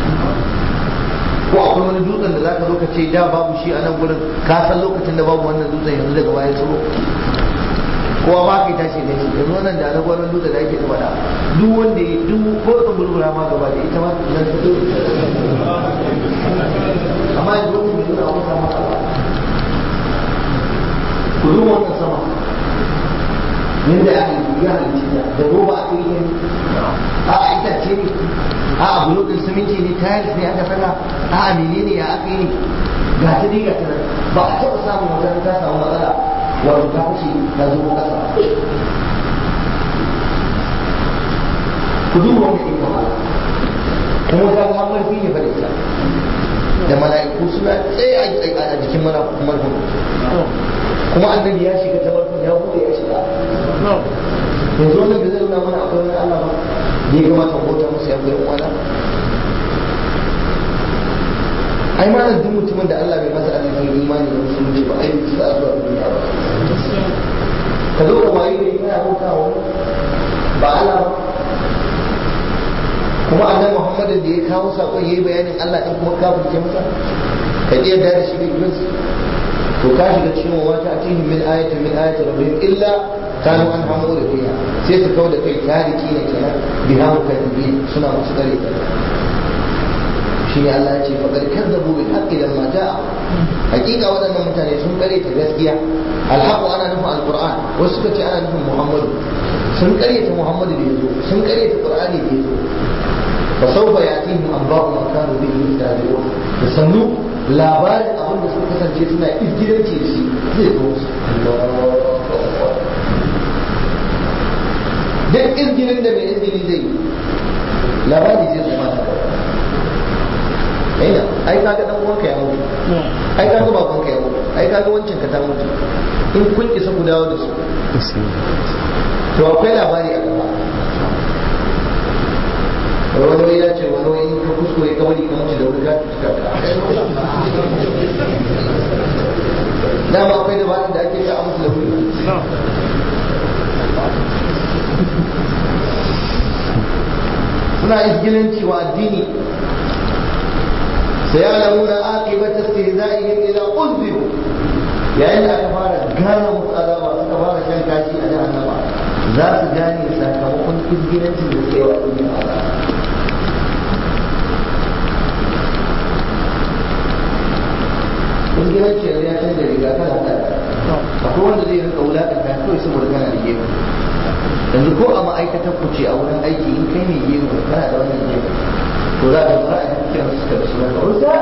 ko akwai wani dutsen da za ka zo ka ce da babu shi a nan gurin ka san lokacin da babu wannan dutsen yanzu daga baya tsoro kowa ba ka tashi ne yanzu wannan da na gwanon dutse da ake faɗa duk wanda ya duk ko ta gurgura ma gaba da ita ma nan ta zo amma yanzu wani mai nuna wata matsala ku duba wannan sama yadda aka yi ya halitta ta da roba aka yi ne a a itace ne a a bulo din siminti ne tiles ne aka saka a a menene ya aka yi ne ga ta dai ga ta nan ba a taɓa samun wata ta samu matsala wato ta fashe ta zo kasa ku duba wannan ikon Allah kuma ta ga hamar fi ne fa da ita da mala'iku suna tsaye a jikin marfin kuma annabi ya shiga ta marfin ya bude ya shiga yanzu wannan da zai nuna mana akwai wani Allah ba da ya kamata mu bauta musu ya koyi wani ai ma duk mutumin da Allah bai masa arzikin imani da musulunci ba ai bisa a zuwa duniya ba ka zo ka wayi da kana bauta wa ba Allah ba kuma annabi Muhammad da ya kawo sakon yayi bayanin Allah din kuma kafirce masa ka iya da da shi ne iblis to ka shiga cikin wa mata atihim min ayatin min ayati rabbihim illa kanu an hamu da biya sai su kawo da kai tariki ne kenan biha mukaddibi suna musu kare ta shi ne Allah ya ce faqad kadzabu bil haqqi lamma jaa hakika waɗannan mutane sun kare ta gaskiya alhaqu ana nufin alquran wasu suka ce ana nufin muhammadu sun kare ta muhammadu da yazo sun kare ta qur'ani da yazo fa sawfa yatihim anba'u ma kanu bihi yastahzi'un da sannu labarin abin da suka kasance suna izgilanci da shi zai zo musu duk izgilin da mai izgili zai yi labari zai zo mata aina ai kaga dan uwanka ya mutu ai kaga babanka ya mutu ai kaga wancan ka ta mutu in kun isa ku dawo da su to akwai labari a gaba wani wani ya ce wani wani ka kuskure ka bari ka mutu da wuri ka tuka dama akwai dabarun da ake ka a mutu da wuri suna izgilanci wa addini سيعلمون عاقبة استهزائهم إذا أذبوا yayin da aka fara gane musu azaba suka fara shan kashi a jahannama za su gane sakamakon izginancin da suke wa duniya azaba izginanci yanzu ya canza riga kana da akwai wanda zai rinka wulaƙanta kawai saboda kana da gemu yanzu ko a ma'aikatar ku ce a wurin aiki in kai ne gemu kana da wannan gemu to za ka fara a cikin suka da suna usta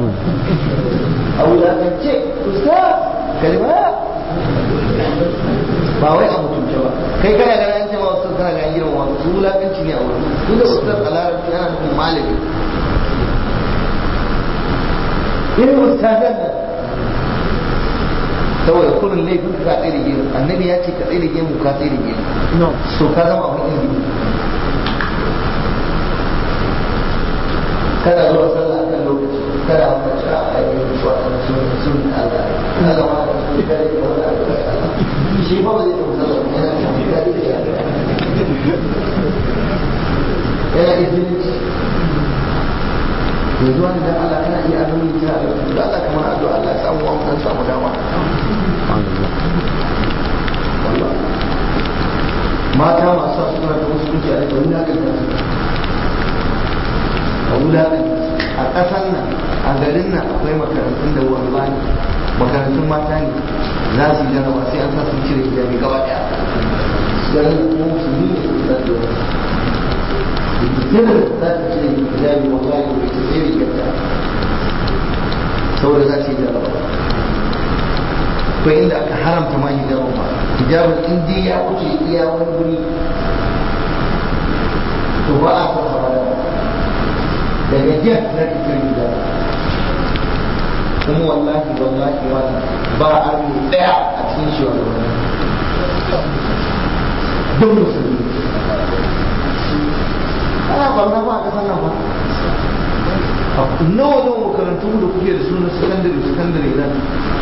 a wulakance usta kalma ba wai a mutunce ba kai kana gana an ce ma wasu kana gana girma wasu su wulakanci ne a wurin su da usta a larabci ana nufin malami irin ustazan nan saboda kurin laifin ka tsaye da gemu annabi ya ce ka tsaye da gemu ka tsaye da gemu so ka zama abin ilimi kada zuwa sallah kan lokaci kada wata ci a ainihin waɗanda sun sun Allah ina zama da su kare da wani abu shi ba ba zai tafi sallah yana tafi kare da yana izinci yanzu wani dan Allah kana iya azumi kira da da Allah kamar addu'a Allah ya samu wa mu samu dama mata masu suna da wasu kuke a da wani hakan a wulaƙan a ƙasar nan a garin nan akwai makarantun da wallahi makarantun mata ne za su yi jarraba sai an sa sun cire hijabi gaba ɗaya garin da kuma musulmi ne su za su yi sai da za ta cire hijabi wallahi da ita sai rigarta saboda za su yi jaraba ko inda aka haramta ma hijabin ba hijabin in dai ya wuce iya wani guri to ba a son sa da daga jet na cikin hijab kuma wallahi wallahi wannan ba a yi daya a cikin shi wani don musulmi ana barna ba a kasan nan ba nawa nawa makarantu da kuke da sunan sakandare sakandare nan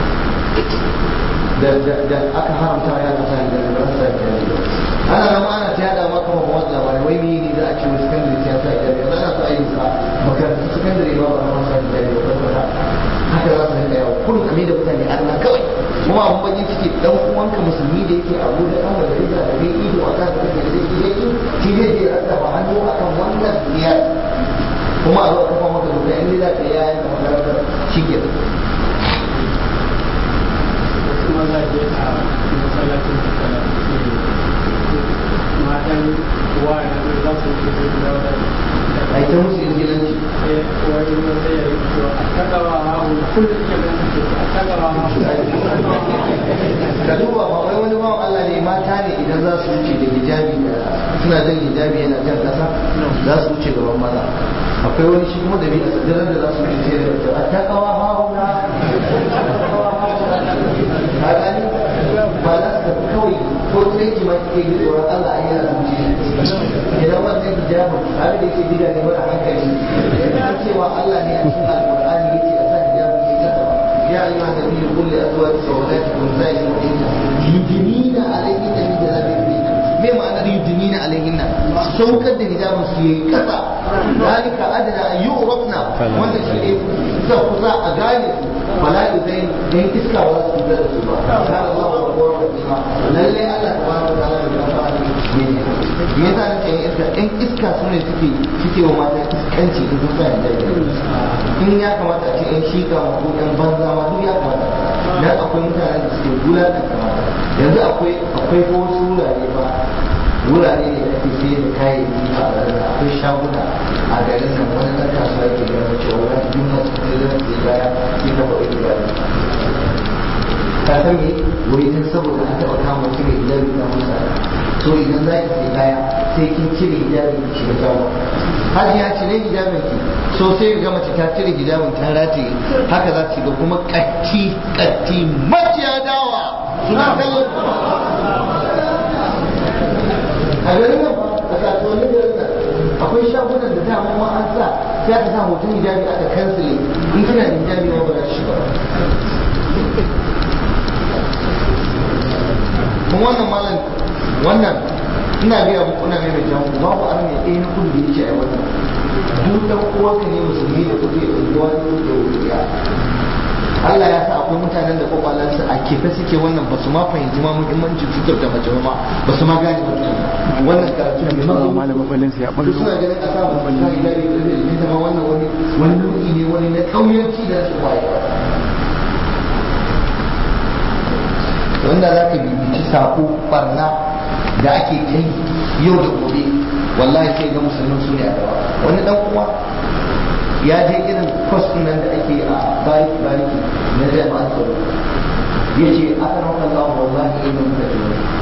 da da aka haramta ya ta sa da ba sa da ana nan ana ta yada maka ma wannan labarai wai me ne za a ce wai sakandare ta sa da yanzu ana so a yi sa makarantu sakandare ba ba ma sa da ba ba haka za su rinka yawo kullum kame da mutane arna kawai kuma abun bakin ciki dan uwanka musulmi da yake abu da dan wanda yake da kai ido a kan kake da shi yake shi zai je rasa ba hannu akan wannan biyar kuma a zo a kafa maka doka in da ka yaya ka makarantar shi ke wasu mazaje a masallacin tattala matan wa na za su yi sai da wata a ita musu ingilanci wani wata ya yi cewa a tagawa hahu kullum ya ganta ce a tagawa hahu ka duba ba wai wani bawan Allah ne mata ne idan za su wuce da hijabi da suna jan hijabi yana jan kasa za su wuce gaban maza akwai wani shi kuma da bi a sadirar da za su wuce sai da wata a takawa hauna a gani ba za su tafi kawai ko tsaiki ma kike yi tsoron Allah a yana zuci idan wannan hijabin abin da yake bida ne mara hankali ya cewa Allah ne a cikin alƙur'ani yake a sa hijabin ya kasa ba يا أيها النبي قل لأزواجك وبناتك ونساء المؤمنين يدنين عليهن من جلابيبهن me ma'anar yudinina alaihinna saukar da hijabin su yayi kasa zalika adana an yu'rafna wanda shi ne kusa kusa a gane su bala'i zai dan iska ba su da su ba kana Allah wa qawwa rahima lalle Allah tabaraka wa ta'ala da ba ne me yasa nake yin iska in iska su ne suke suke wa mata iskanci in sun tsaya da in ya kamata a ce in shika ma ko yan banza ma duk ya kamata dan akwai mutanen da suke gulata kamata yanzu akwai akwai ko wasu wurare ba wurare ne da ake sayar da kayayyaki a garin akwai shaguna a garin nan wani ɗan kasuwa yake gaba cewa wani duk masu kuɗi zan sai baya sai ka faɗi da baya ka san me wai dan saboda an taɓa kama mutum mai hijabi na musa to idan za ki sai kaya sai kin cire hijabi ki shiga shago hajiya cire hijabin ki so sai ga mace ta cire hijabin ta rataye haka za su ga kuma katti katti maciya dawa suna kallon a garin nan a kasuwannin garin nan akwai shagunan da dama ma an sa sai aka sa hoton hijabi aka kansile in kina da hijabi ma ba za shi ba kuma wannan malam wannan ina gaya muku ina mai jan ku babu an mai ɗaya na kudu da yake a wannan duk dan uwanka ne musulmi da kuke unguwa da kuke wuriya Allah ya sa akwai mutanen da kwakwalansu a kefe suke wannan ba su ma fahimci ma muhimmancin cutar da mace ba ba su ma gane ba wannan karatu ne ma malamin balin ya su suna ganin a samu ta idari da zai ne zama wannan wani wani nau'i ne wani na kauyanci da su waye wanda za ka bibici sako barna da ake kai yau da gobe wallahi sai ga musulmin su ne a gaba wani dan uwa ya je irin kwas nan da ake a barik bariki na jami'an tsaro ya ce aka rauka Allah wallahi ina muka ce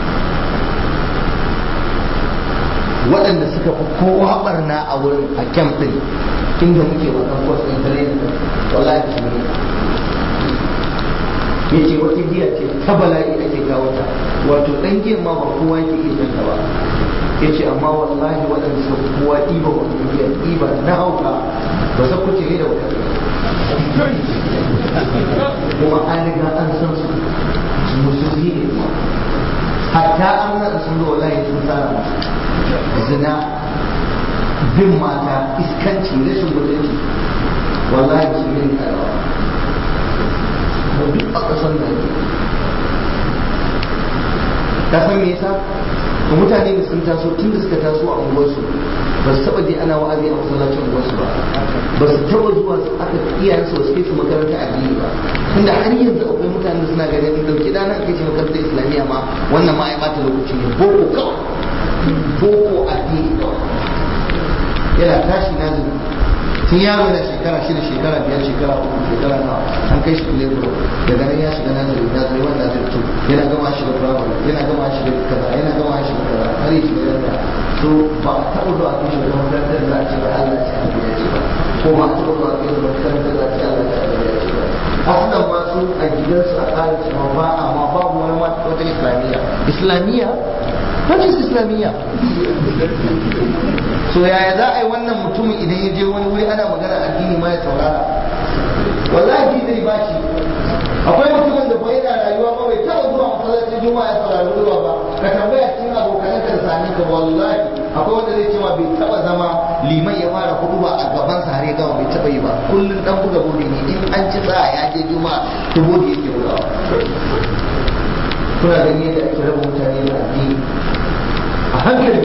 waɗanda suka fi kowa barna a wurin a kyam ɗin inda muke wannan kwas ɗin tare da wallahi su ne ya ce wata giya ce ta bala'i ake kawo ta wato ɗan giyan ma ba kowa yake iya shan ta ba ya ce amma wallahi waɗanda suka fi kowa ɗiba wannan giya ɗiba na hauka ba sa kuce ne da wata kuma an riga an san su musulmi ne kuma hatta an nan sun zo wallahi sun tsara zina bin mata iskanci rashin mutunci wallahi musulmi ne karawa duk a ƙasar da yake ka san me yasa to mutane da sun taso tun da suka taso a unguwarsu ba su taba je ana wa'azi a masallacin unguwarsu ba ba su taba zuwa su aka iyayensu su kai su makaranta addini ba tunda har yanzu akwai mutane da suna ganin dauki dana ake ce makarantar islamiyya ma wannan ma ya bata lokaci ne boko kawai boko addini kawai yana tashi na zuwa tun yaro yana shekara shida shekara biyar shekara uku shekara nawa an kai shi kule bro daga nan ya shiga nazari nazari wanda zai fito yana gama shi da firamare yana gama shi da kaza yana gama shi da kaza har yi shiga yadda so ba a taɓa zuwa kai shi da makarantar da za a ce ba Allah ce a ya ce ba ko ba a taɓa zuwa kai da makarantar da za a ce Allah ce a ya ce ba asalin ma su a gidansu a tsarin cewa ba a ma babu wani wata islamiyya islamiyya what is islamiyya so yaya za a yi wannan mutumin idan ya je wani wuri ana magana addini ma ya saurara wallahi zai ba shi akwai mutumin da bai yana rayuwa ba bai taɓa zuwa masallacin juma'a ya saurari ruwa ba ka tambaya cikin abokanan ka da sami ka wallahi akwai wanda zai ce ma bai taɓa zama liman ya fara kudu ba a gaban sa har ya gama bai taɓa yi ba kullum dan buga bodi ne in an ci sa ya je juma'a to bodi yake bugawa kuna ganin yadda ake raba mutane da addini a hankali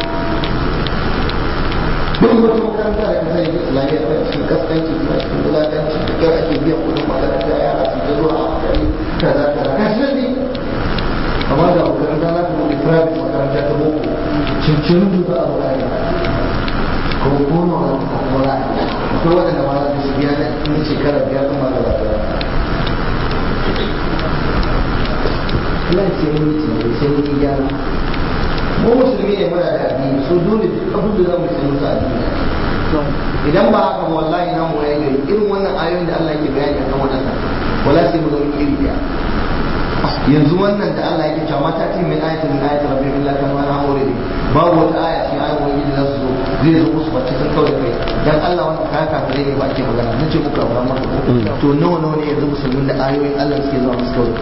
duk wata makaranta da kasar yake islamiyya ta cikin kaskanci ta cikin wulakanci da kyau ake biyan kudin makaranta yara su ta zuwa a hankali kaza kaza ka shi ne amma da makaranta za ta buɗe private makaranta ta boko cincin duka a wurare ko kono a kuma za a akwai waɗanda ma za su biya na shekara biyar kuma da za ta Allah sai mun yi tunani sai mun yi gyara mu musulmi ne muna da addini so dole duk abin da zamu sai musu addini idan ba haka ba wallahi na mu yayi gari irin wannan ayoyin da Allah yake bayani akan wannan wala sai mu zama iri daya yanzu wannan da Allah yake cewa mata ce min ayatin min ayatin rabbi illa kan wani amure ne babu wata aya ce ayoyin wani da zasu zo zai zo musu bacci sun kawai kai dan Allah wannan kaya kafirai ne ba ake magana nace muku abu amma to nawa nawa ne yanzu musulmin da ayoyin Allah suke zuwa musu kawai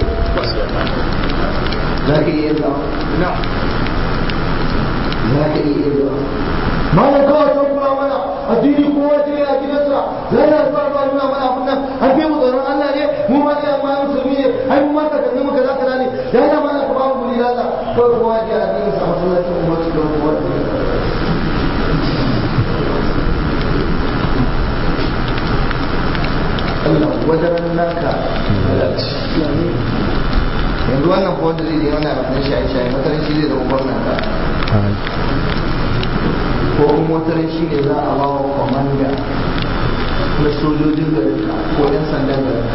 za ka iya zuwa za ka iya zuwa malam kawai ta kula mana addini kowa ce a gidansa za ya fara ba nuna mana abun nan an fi mu tsoron Allah ne mu ma ne amma musulmi ne ai mu ma ka kanne mu kaza kaza ne ya yana mana ka ba mu guri lalla ko kowa ya addinin sa masallacin umma su don kowa Allah wadaran naka yanzu wannan ko wanda zai je wannan abin shaye-shaye matarin shi zai zama gwamna ka ko kuma wataran shi ne za a ba wa kwamanda na sojojin garin ko 'yan sandan garin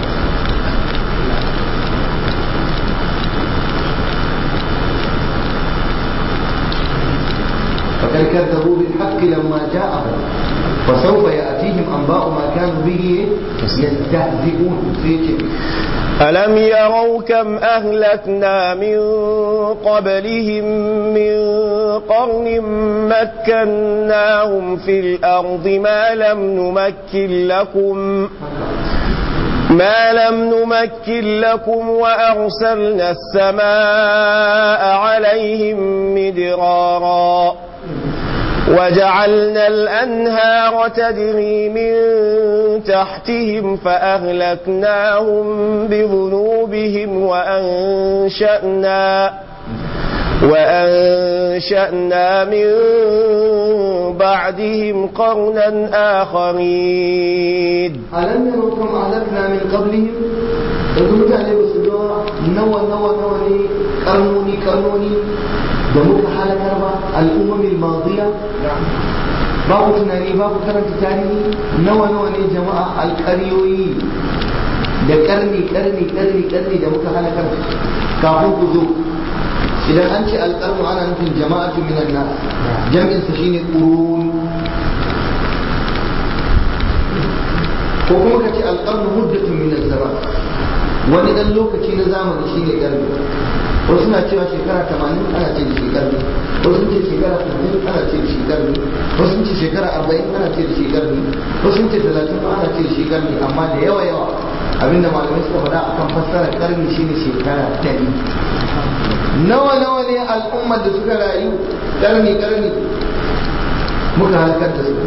فقد كذبوا بالحق لما جاءهم فسوف يأتيهم أنباء ما كانوا به يستهزئون في ألم يروا كم أهلكنا من قبلهم من قرن مكناهم في الأرض ما لم نمكن لكم ما لم نمكن لكم وأرسلنا السماء عليهم مدرارا وجعلنا الأنهار تجري من تحتهم فأهلكناهم بذنوبهم وأنشأنا وأنشأنا من بعدهم قرنا آخرين ألم يروا كم أهلكنا من قبلهم yanzu mutane ba su ga nawa nawa nawa ne karnoni karnoni da muka halakar ba al'ummamin madiya babu tunani babu karanta tarihi nawa nawa ne jama'a alƙaryoyi da karni karni karni karni da muka halakar kafin ku zo idan an ce alƙarnu ana nufin jama'atu minan nas jam'in sa shine qurun ko kuma ka ce alƙarnu muddatun min zaman wani dan lokaci na zamani shine karni wasu na cewa shekara 80 ana ce da shi karni wasu ce shekara 60 ana ce da shi karni wasu ce shekara 40 ana ce da shi karni wasu ce 30 ana ce da shi karni amma da yawa yawa abinda malamai suka faɗa akan fassara karni shine shekara 100 nawa nawa ne al'ummar da suka rayu karni karni muka halakar da su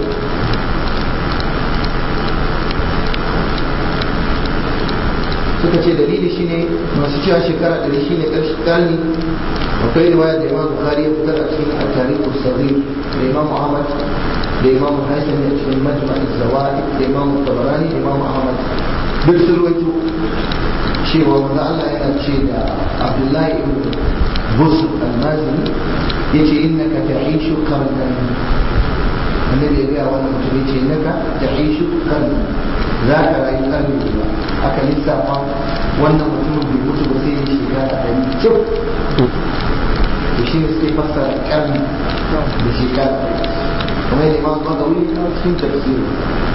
suka ce dalili shine masu cewa shekara ɗari shine ƙarshen ƙarni akwai riwaya da imam bukhari ya fitar a cikin at-tarikh as-saghir da imam ahmad da imam hasan a cikin majma' az-zawaid da imam tabarani da imam ahmad duk sun rawaito cewa manzo Allah yana ce da Abdullahi ibn Busr al-Mazini yace innaka ta'ishu qarnan annabi ya gaya wannan mutum ya ce naka ta ishu karni za ka rayu karni ba aka lissafa wannan mutumin bai mutu ba sai ya shekara ɗari cif to shi ne suke fassara karni da shekara kamar yadda imam bagawi a cikin tafsirin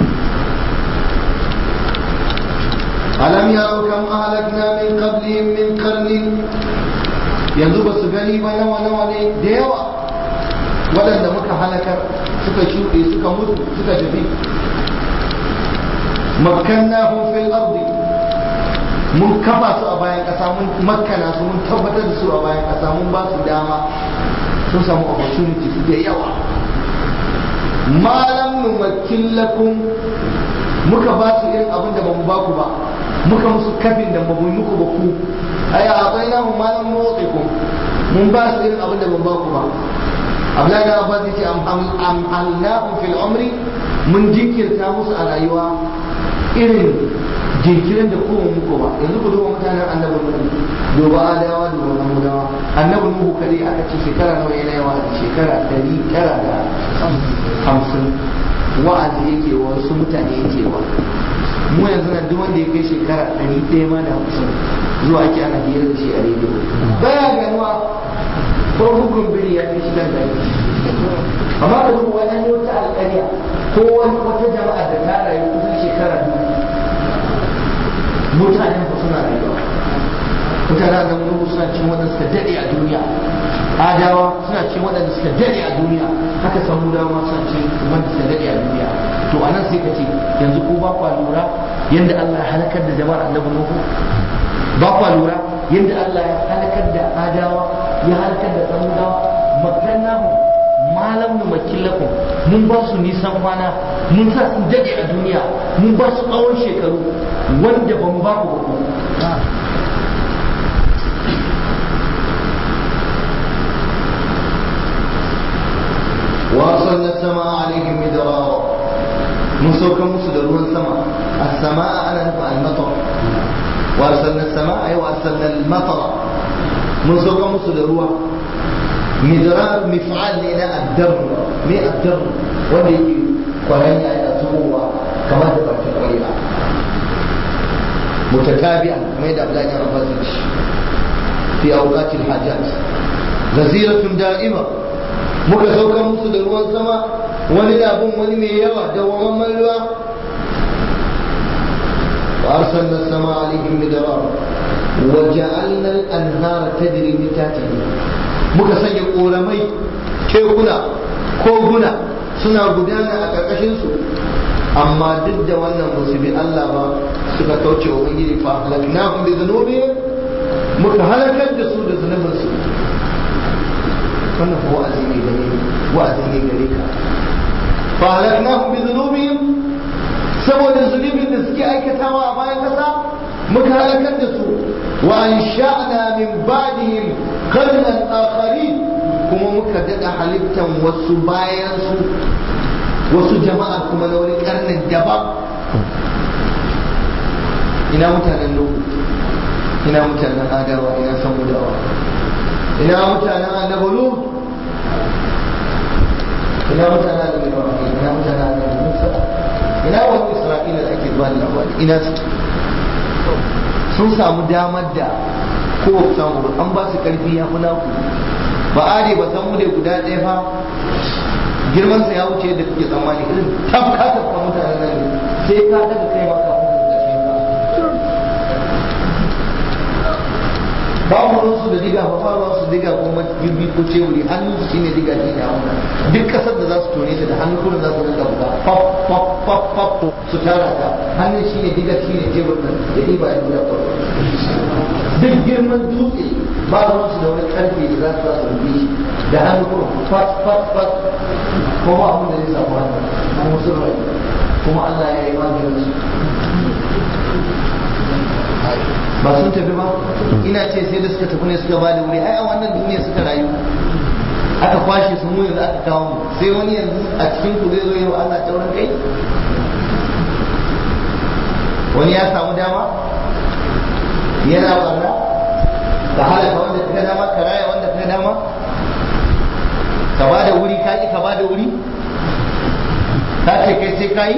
alam yaro kam ahlakna min qablihim min qarnin yanzu ba su gani ba nawa nawa ne da yawa waɗanda muka halakar suka shuɗe suka mutu suka tafi makkannahum fil ardi mun kafa su a bayan ƙasa mun makkana su mun tabbatar da su a bayan ƙasa mun ba su dama sun samu opportunity da yawa malam numakkin lakum muka ba su irin abin da ba mu ba ku ba muka musu kafin da ba mu yi muku ba ku ai a tsaye mu malam nuwatsikum mun ba su irin abin da ba mu ba ku ba Abdullahi da Abbas yace amhalnahum fil umri mun jinkirta musu a rayuwa irin jinkirin da kuma muku ba yanzu ku duba mutanen annabi nuhu duba adawa duba samudawa annabi nuhu kare aka ce shekara nawa yana yawa shekara ɗari tara da hamsin wa'azi yake wa wasu mutane yake wa mu yanzu nan duk wanda ya kai shekara ɗari ɗaya ma da hamsin zuwa ake ana hira da shi a rediyo baya ganuwa ko hukun biri ya kai shigar da amma ka duba wani wata alƙarya ko wata jama'a da ta rayu kusan shekara dubu mutanen ba suna rayuwa mutanen da mu suna cin waɗanda suka daɗe a duniya adawa suna cin waɗanda suka daɗe a duniya haka samudawa suna cin wanda suka daɗe a duniya to a nan sai ka ce yanzu ko ba kwa lura yadda Allah ya halakar da jama'ar annabi Nuhu ba kwa lura yadda Allah ya halakar da adawa ya halakar da samudawa makannahu malam nu makillakum mun ba su nisan kwana mun sa su dade a duniya mun ba su tsawon shekaru wanda ba mu ba ku ba وأرسلنا السماء عليهم مدرارا من سوك مسد ruwan sama السماء أنا نفع المطر وأرسلنا السماء أي وأرسلنا المطر من سوك مسد ruwa مدرار مفعال لنا الدر ما الدر wanda yake kwaranya yana zubowa kamar da bakin ƙwarya متتابعا كما يدعى عبد الله بن عباس في أوقات الحاجات غزيرة دائمة muka saukar musu da ruwan sama wani na bin wani mai yawa da wamman ruwa wa arsalna sama alaihim midrar wa ja'alna al-anhara tajri min tahtihim muka sanya koramai tekuna koguna suna gudana a karkashin su amma duk da wannan musu bi Allah ba suka kauce wa ubangiji fa halaknahum bi dhunubihim muka halakar da su da zunubinsu wannan ko wa'azi ne gare wa'azi ne gare ka fa halaknahum bi dhunubihim saboda zunubin da suke aikatawa a bayan kasa muka halakar da su wa ansha'na min ba'dihim qarnan akharin kuma muka dada halittan wasu bayan su wasu jama'a kuma na wani karnin daban ina mutanen nuhu ina mutanen adawa ina samudawa ina mutanen annabi lut ina mutanen annabi ibrahim ina mutanen annabi musa ina wani isra'ila da ake zuwa da labari ina su sun samu damar da ko samu an ba su karfi ya fi naku ba are ba san mu ne guda ɗaya fa girman sa ya wuce yadda kuke tsammani irin tafka tafka mutanen nan ne sai ka daga kai ma kafin ka kashe ka ba mu su da diga ba ba su diga ko girbi ko ceburi hannun su shine diga shi ne hauna duk kasar da za su tone ta da hannu kuma za su rinka buga pop pop pop pop su tara ta hannun shine diga shine cebur nan da diba ya buga ko duk girman dutse ba ruwan su da wani karfe da za su za su rubi shi da hannu kuma fat fat fat ko ba abin da zai samu hannu kuma sun rai kuma Allah ya yi maganin su ba sun tafi ba ina ce sai da suka tafi ne suka bada wuri ai a wannan duniya suka rayu aka kwashe su mu yanzu aka kawo mu sai wani yanzu a cikin ku zai zo yau Allah taurin kai wani ya samu dama yana barna ka halaka wanda ka dama ka raya wanda ka dama ka ba da wuri ka ki ka ba da wuri ka ce kai sai ka yi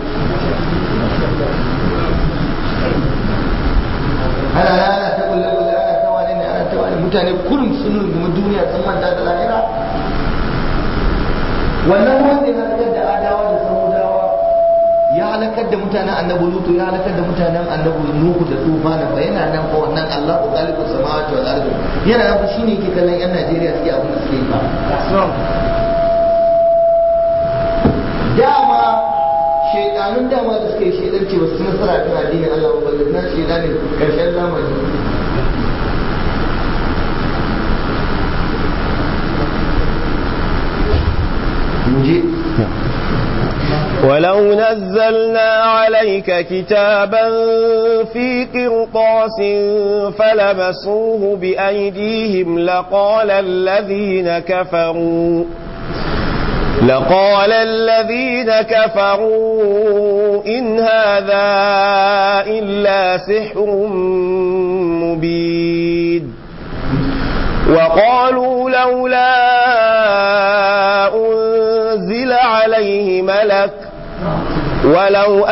ana na ana ta kulle kulle ana ta wani ne ana ta wani mutane kurum sun rungumi duniya sun manta da lahira wannan wanda ya halakar da adawa da samudawa ya halakar da mutanen annabi lutu ya halakar da mutanen annabi nuhu da tufana fa yana nan fa wannan Allah ko galibu samawati wal ardi yana nan fa shine yake kallon yan Najeriya suke abin da suke yi fa dama shaidanun dama da suka yi shaidanci ba su nasara kan addinin Allah ba balle na shaidanin karshen zamani muje ولو نزلنا عليك كتابا في قرطاس فلمسوه بأيديهم لقال الذين كفروا لقال الذين كفروا إن هذا إلا سحر مبين وقالوا لولا أنزل عليه ملك ولو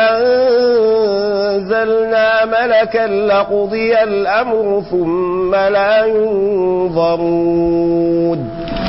أنزلنا ملكا لقضي الأمر ثم لا ينظرون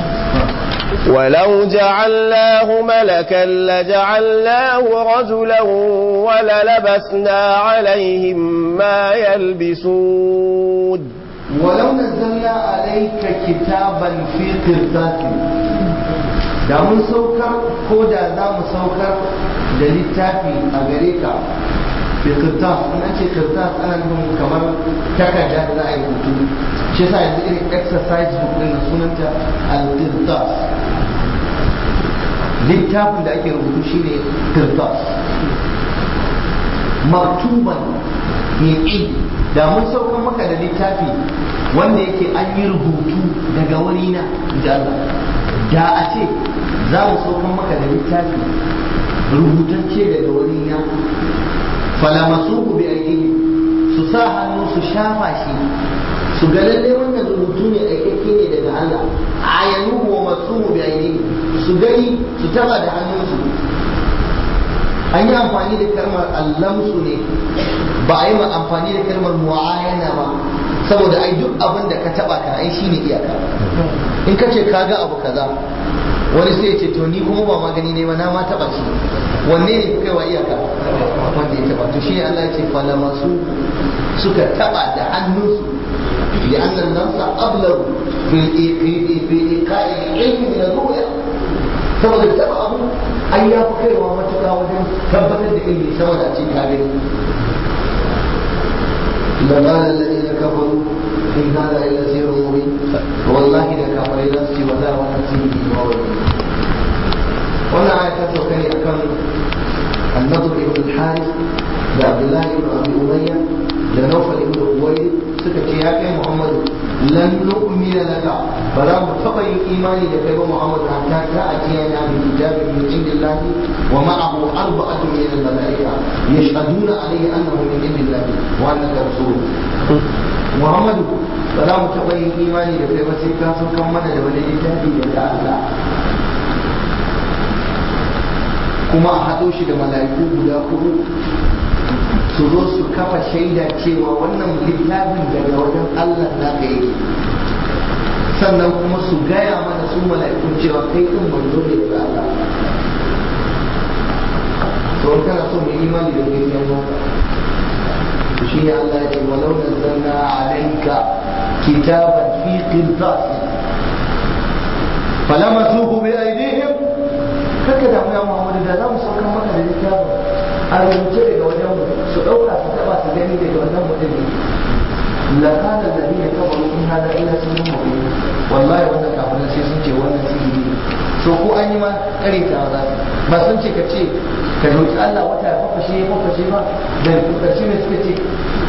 ولو جعلناه ملكا لجعلناه رجلا وللبسنا عليهم ما يلبسون ولو نزلنا عليك كتابا في قرطاس da mun saukar ko da za mu saukar da littafi a gare ka bi kirtas in an ce kirtas ana nufin kamar takarda da za a yi hutu shi yasa yanzu irin exercise book din na sunanta al-kirtas littafin da ake rubutu shine kirtas maktuban mai da mun saukar maka da littafi wanda yake an yi rubutu daga wurina da Allah da a ce za mu saukar maka da littafi rubutacce daga wurina falamasuhu bi aidihi su sa hannu su shafa shi su ga lalle wannan rubutu ne aikakke ne daga Allah ayanu wa masuhu bi aidihi su gani su taba da hannunsu an yi amfani da kalmar allamsu ne ba a yi ma amfani da kalmar mu'ayana ba saboda ai duk abin da ka taba ka ai shine iyaka in ka ce ka ga abu kaza wani sai ya ce to ni kuma ba magani ne ba na ma taba shi wanne ne kai wa iyaka wanda ya taba to shi ne Allah ya ce fala masu suka taba da hannunsu li annan nasa ablagu fil iqa'i ilmi min al-ru'ya saboda taba abu an ya fi kaiwa matuƙa wajen tabbatar da ilmi sama da cikin kare لقال الذين كفروا إن هذا إلا سير مبين والله إذا كفر نفسي ولا ونفسي وولي وانا آية تتوكني أكم النضر بن الحارث لعبد الله بن أبي أمية لنوفل بن أبويد سكتي يا كي محمد لن نؤمن لك فلا متقي إيماني لك يا محمد حتى تأتينا بكتاب من عند الله ومعه أربعة من الملائكة يشهدون عليه أنه من عند الله وأنك رسول محمد فلا متقي إيماني لك يا مسيكا فكمنا لولي تهدي لك الله kuma a haɗo shi da mala'iku guda hudu su zo su kafa shaida cewa wannan littafin daga wajen Allah na ka yake sannan kuma su gaya mana su mala'ikun cewa kai ɗin manzo ne daga Allah to in kana so mai imani da kai sai maka to shi ne Allah ya ce walau nazzalna alayka kitaban fi qirtas falamasuhu bi aydihim kaka da ya Muhammadu da za mu saukar maka da littafin a rubuce daga wajen mu su ɗauka su taɓa su gani daga wannan mutum ne lakana da ne kawai in hada ila sun yi mafi wallahi wannan kafin sai sun ce wannan sihiri ne so ko an yi ma kare ta za ba sun ce ka ce ka roƙi Allah wata ya fafashe ya fafashe ba da ƙarshe ne suka ce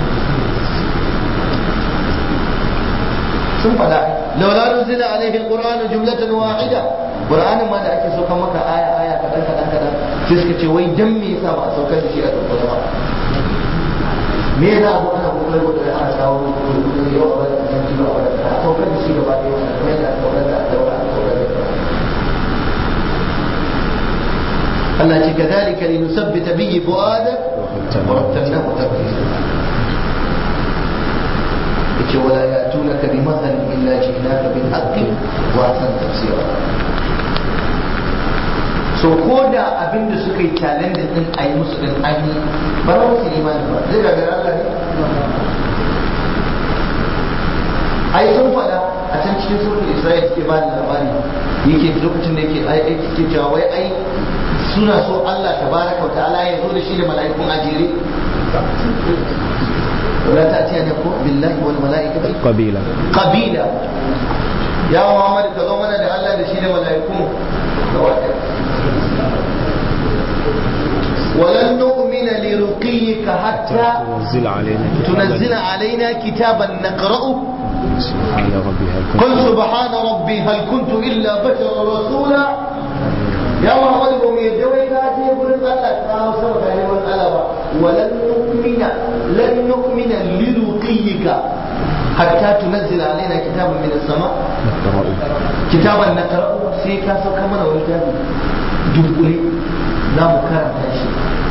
sun faɗa laula nuzila alaihi alqur'anu jumlatan wahida qur'anin ma da ake saukar maka aya aya kadan kadan kadan sai suka ce wai dan me yasa ba a saukar da shi a dukkana ba me yasa abu ana kokar kokar ana kawo kokar yau a bada kan ji ba a bada a saukar da shi gaba ɗaya wannan kuma yadda aka saukar da daura a saukar da Allah ce kadhalika linusabbita bihi fu'adak wa rattalnahu tartila yace wala ya'tunaka bi mathalin illa ji'naka bil haqqi wa ahsan tafsira so ko da abin da suka yi challenge din a yi musu din an yi ba za su imani ba zai gagara Allah ne ai sun faɗa a can cikin surtul Isra'il suke ba da labari yake lokacin da yake ai ai suke cewa wai ai suna so Allah tabaraka wa ta'ala ya zo da shi da mala'ikun ajere ولا تأتينكم بالله والملائكة قبيلة قبيلة يا محمد كذومنا da Allah da shi da mala'iku ولن نؤمن لرقيك حتى تنزل علينا كتابا تنزل علينا كتابا نقرأه سبحان ربي هل كنت قل سبحان ربي هل كنت إلا بشرا رسولا يا محمد قوم يجوي كاتي يقول الله تعالى سبحانه وتعالى ولن نؤمن لن نؤمن لرقيك حتى تنزل علينا كتابا من السماء نقرأ كتابا نقرأه سيكا سوكا من ويتابي دبولي لا مكرم تاشي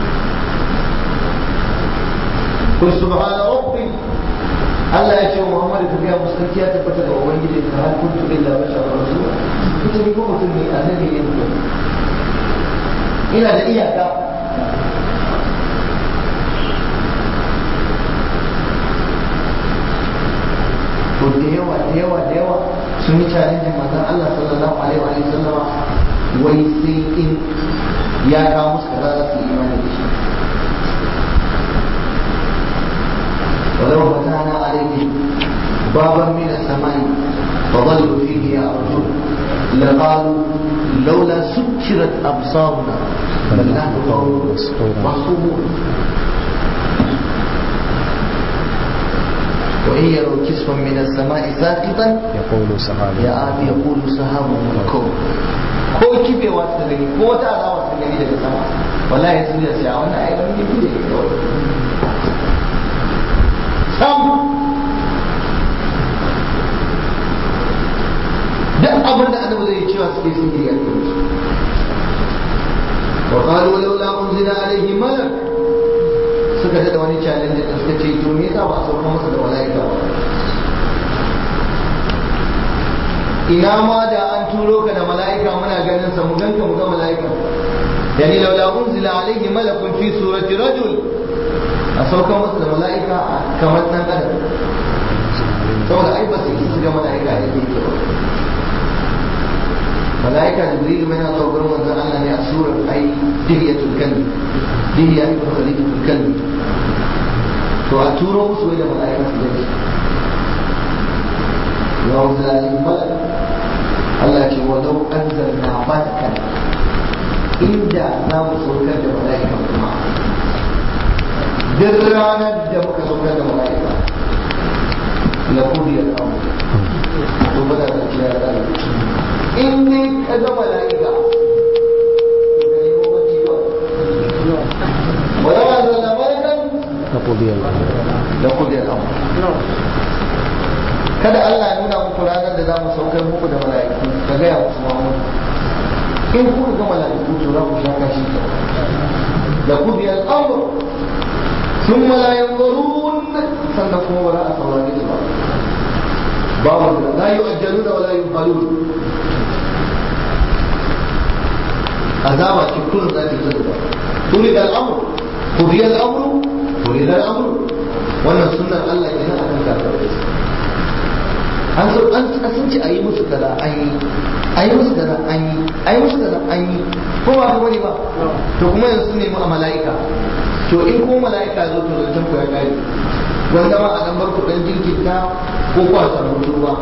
قل سبحان ربي Allah ya ce wa Muhammadu ka biya musulunci ya tabbata ga Ubangiji ka har kuntu illa bashar rasul ita ni ko mutum ne annabi ne mutum ina da iyaka to da yawa da yawa da yawa sun yi challenge manzon Allah sallallahu alaihi wa sallama wai sai in ya kawo musu kaza za su yi imani da shi ولو فتحنا عليهم بابا من السماء فظلوا فيه يعرجون لقالوا لولا سكرت ابصارنا بل نحن قوم مسحورون وإن يروا كسفا من السماء ساقطا يقول سحاب يا آبي يقول سحاب مركوب ko kibewa su gani ko wata alama su gani daga sama wallahi sun da sai a wannan ai wani kibe ne kawai sam duk abin da annabi zai cewa suke sihiri a cikin su wa qalu laula unzila alaihi malak suka da wani challenge da suka ce to me yasa ba a sauka masa da malaika ba ina ma da an turo ka da mala'ika muna ganin sa mu ganka mu ga mala'ika yani laula unzila alaihi malakun fi surati rajul a saukan masa da mala'ika kamar dan adam saboda ai ba su yi su ga mala'ika da yake ba mala'ika jibril mai na zuwa gurin manzon Allah ne a surar ai dihiyatul kalbi dihiya ibn khalifatul kalbi to a turo musu wai da mala'ika su gani ya wanzu da alaihi malak Allah ce walau anzalna malakan inda za mu saukar da mala'ika kuma duk ranar da muka saukar da mala'ika la kudiyar amu to ba da gaskiya ya tsara in dai ka ga mala'ika to ka nemo bacci ba walau anzalna malakan نقضي الأمر la kudiyar amu kada Allah ya nuna muku ranar da za mu saukar muku da mala'iku ka gaya musu Muhammad in kuka ga mala'iku to za ku sha kashi da ku biya al'amur sun malayan zarun sannan kuma ba za a saurare su ba babu da la yu'ajjalu da wala yufalun azaba ce kullum za ta yi ba turi da al'amur ku biya al'amur turi da al'amur wannan sunnar Allah kenan akan kafirai an so an sun ce a yi musu kaza an yi a yi musu kaza an yi a yi musu kaza an yi ko ba ka bane ba to kuma yanzu sun nemi a mala'ika to in ko mala'ika zo to zancen ku ya kare wanda ma a dan bar ku dan jirkinta ko ku a samu ruwa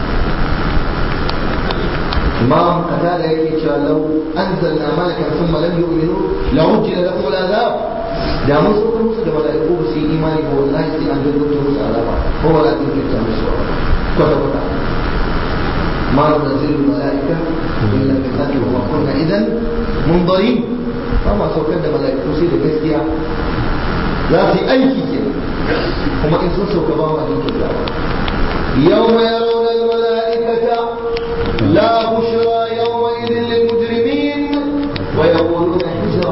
imam katada yake cewa lau anzalna malakan thumma lam yu'minu la ujila lahum al'azab da mun so musu da mala'iku ba su yi imani ba wallahi sai an gaggauta musu azaba ko wala jinkirta musu kwata kwata ma nunzilu mala'ika illa bil haqqi wa ma kunna idan mundarin ba ma saukar da mala'iku sai da gaskiya za su yi aiki ke kuma in sun sauka ba ma jinkirta يوم يرون الملائكة لا بشرى يومئذ للمجرمين ويقولون حجرا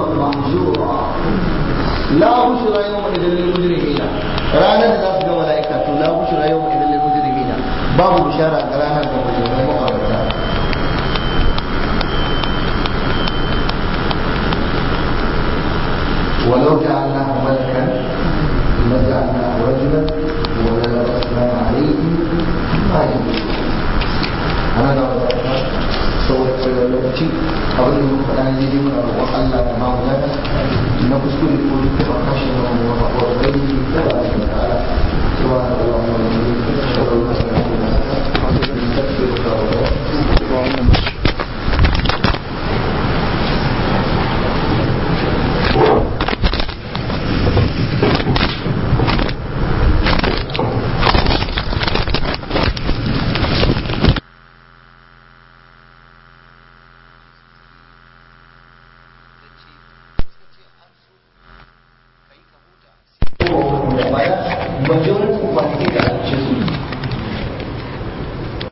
bushra yawma idil lil mujrimina ranar da za su ga mala'ika to la bushra yawma idil lil mujrimina babu bishara ga ranar da mujrimai makarata ولو جعلناه ملكا لجعلناه رجلا وللبسنا عليهم ما يلبسون أنا لو saboda kwarewa lokaci abin da muka faɗa ne muna roƙon Allah ya ba mu lada na kuskure ko duk da kashi na mu wa wa bai da ba da ta'ala subhanallahi wa bihamdihi ashhadu an la ilaha illa anta astaghfiruka wa atubu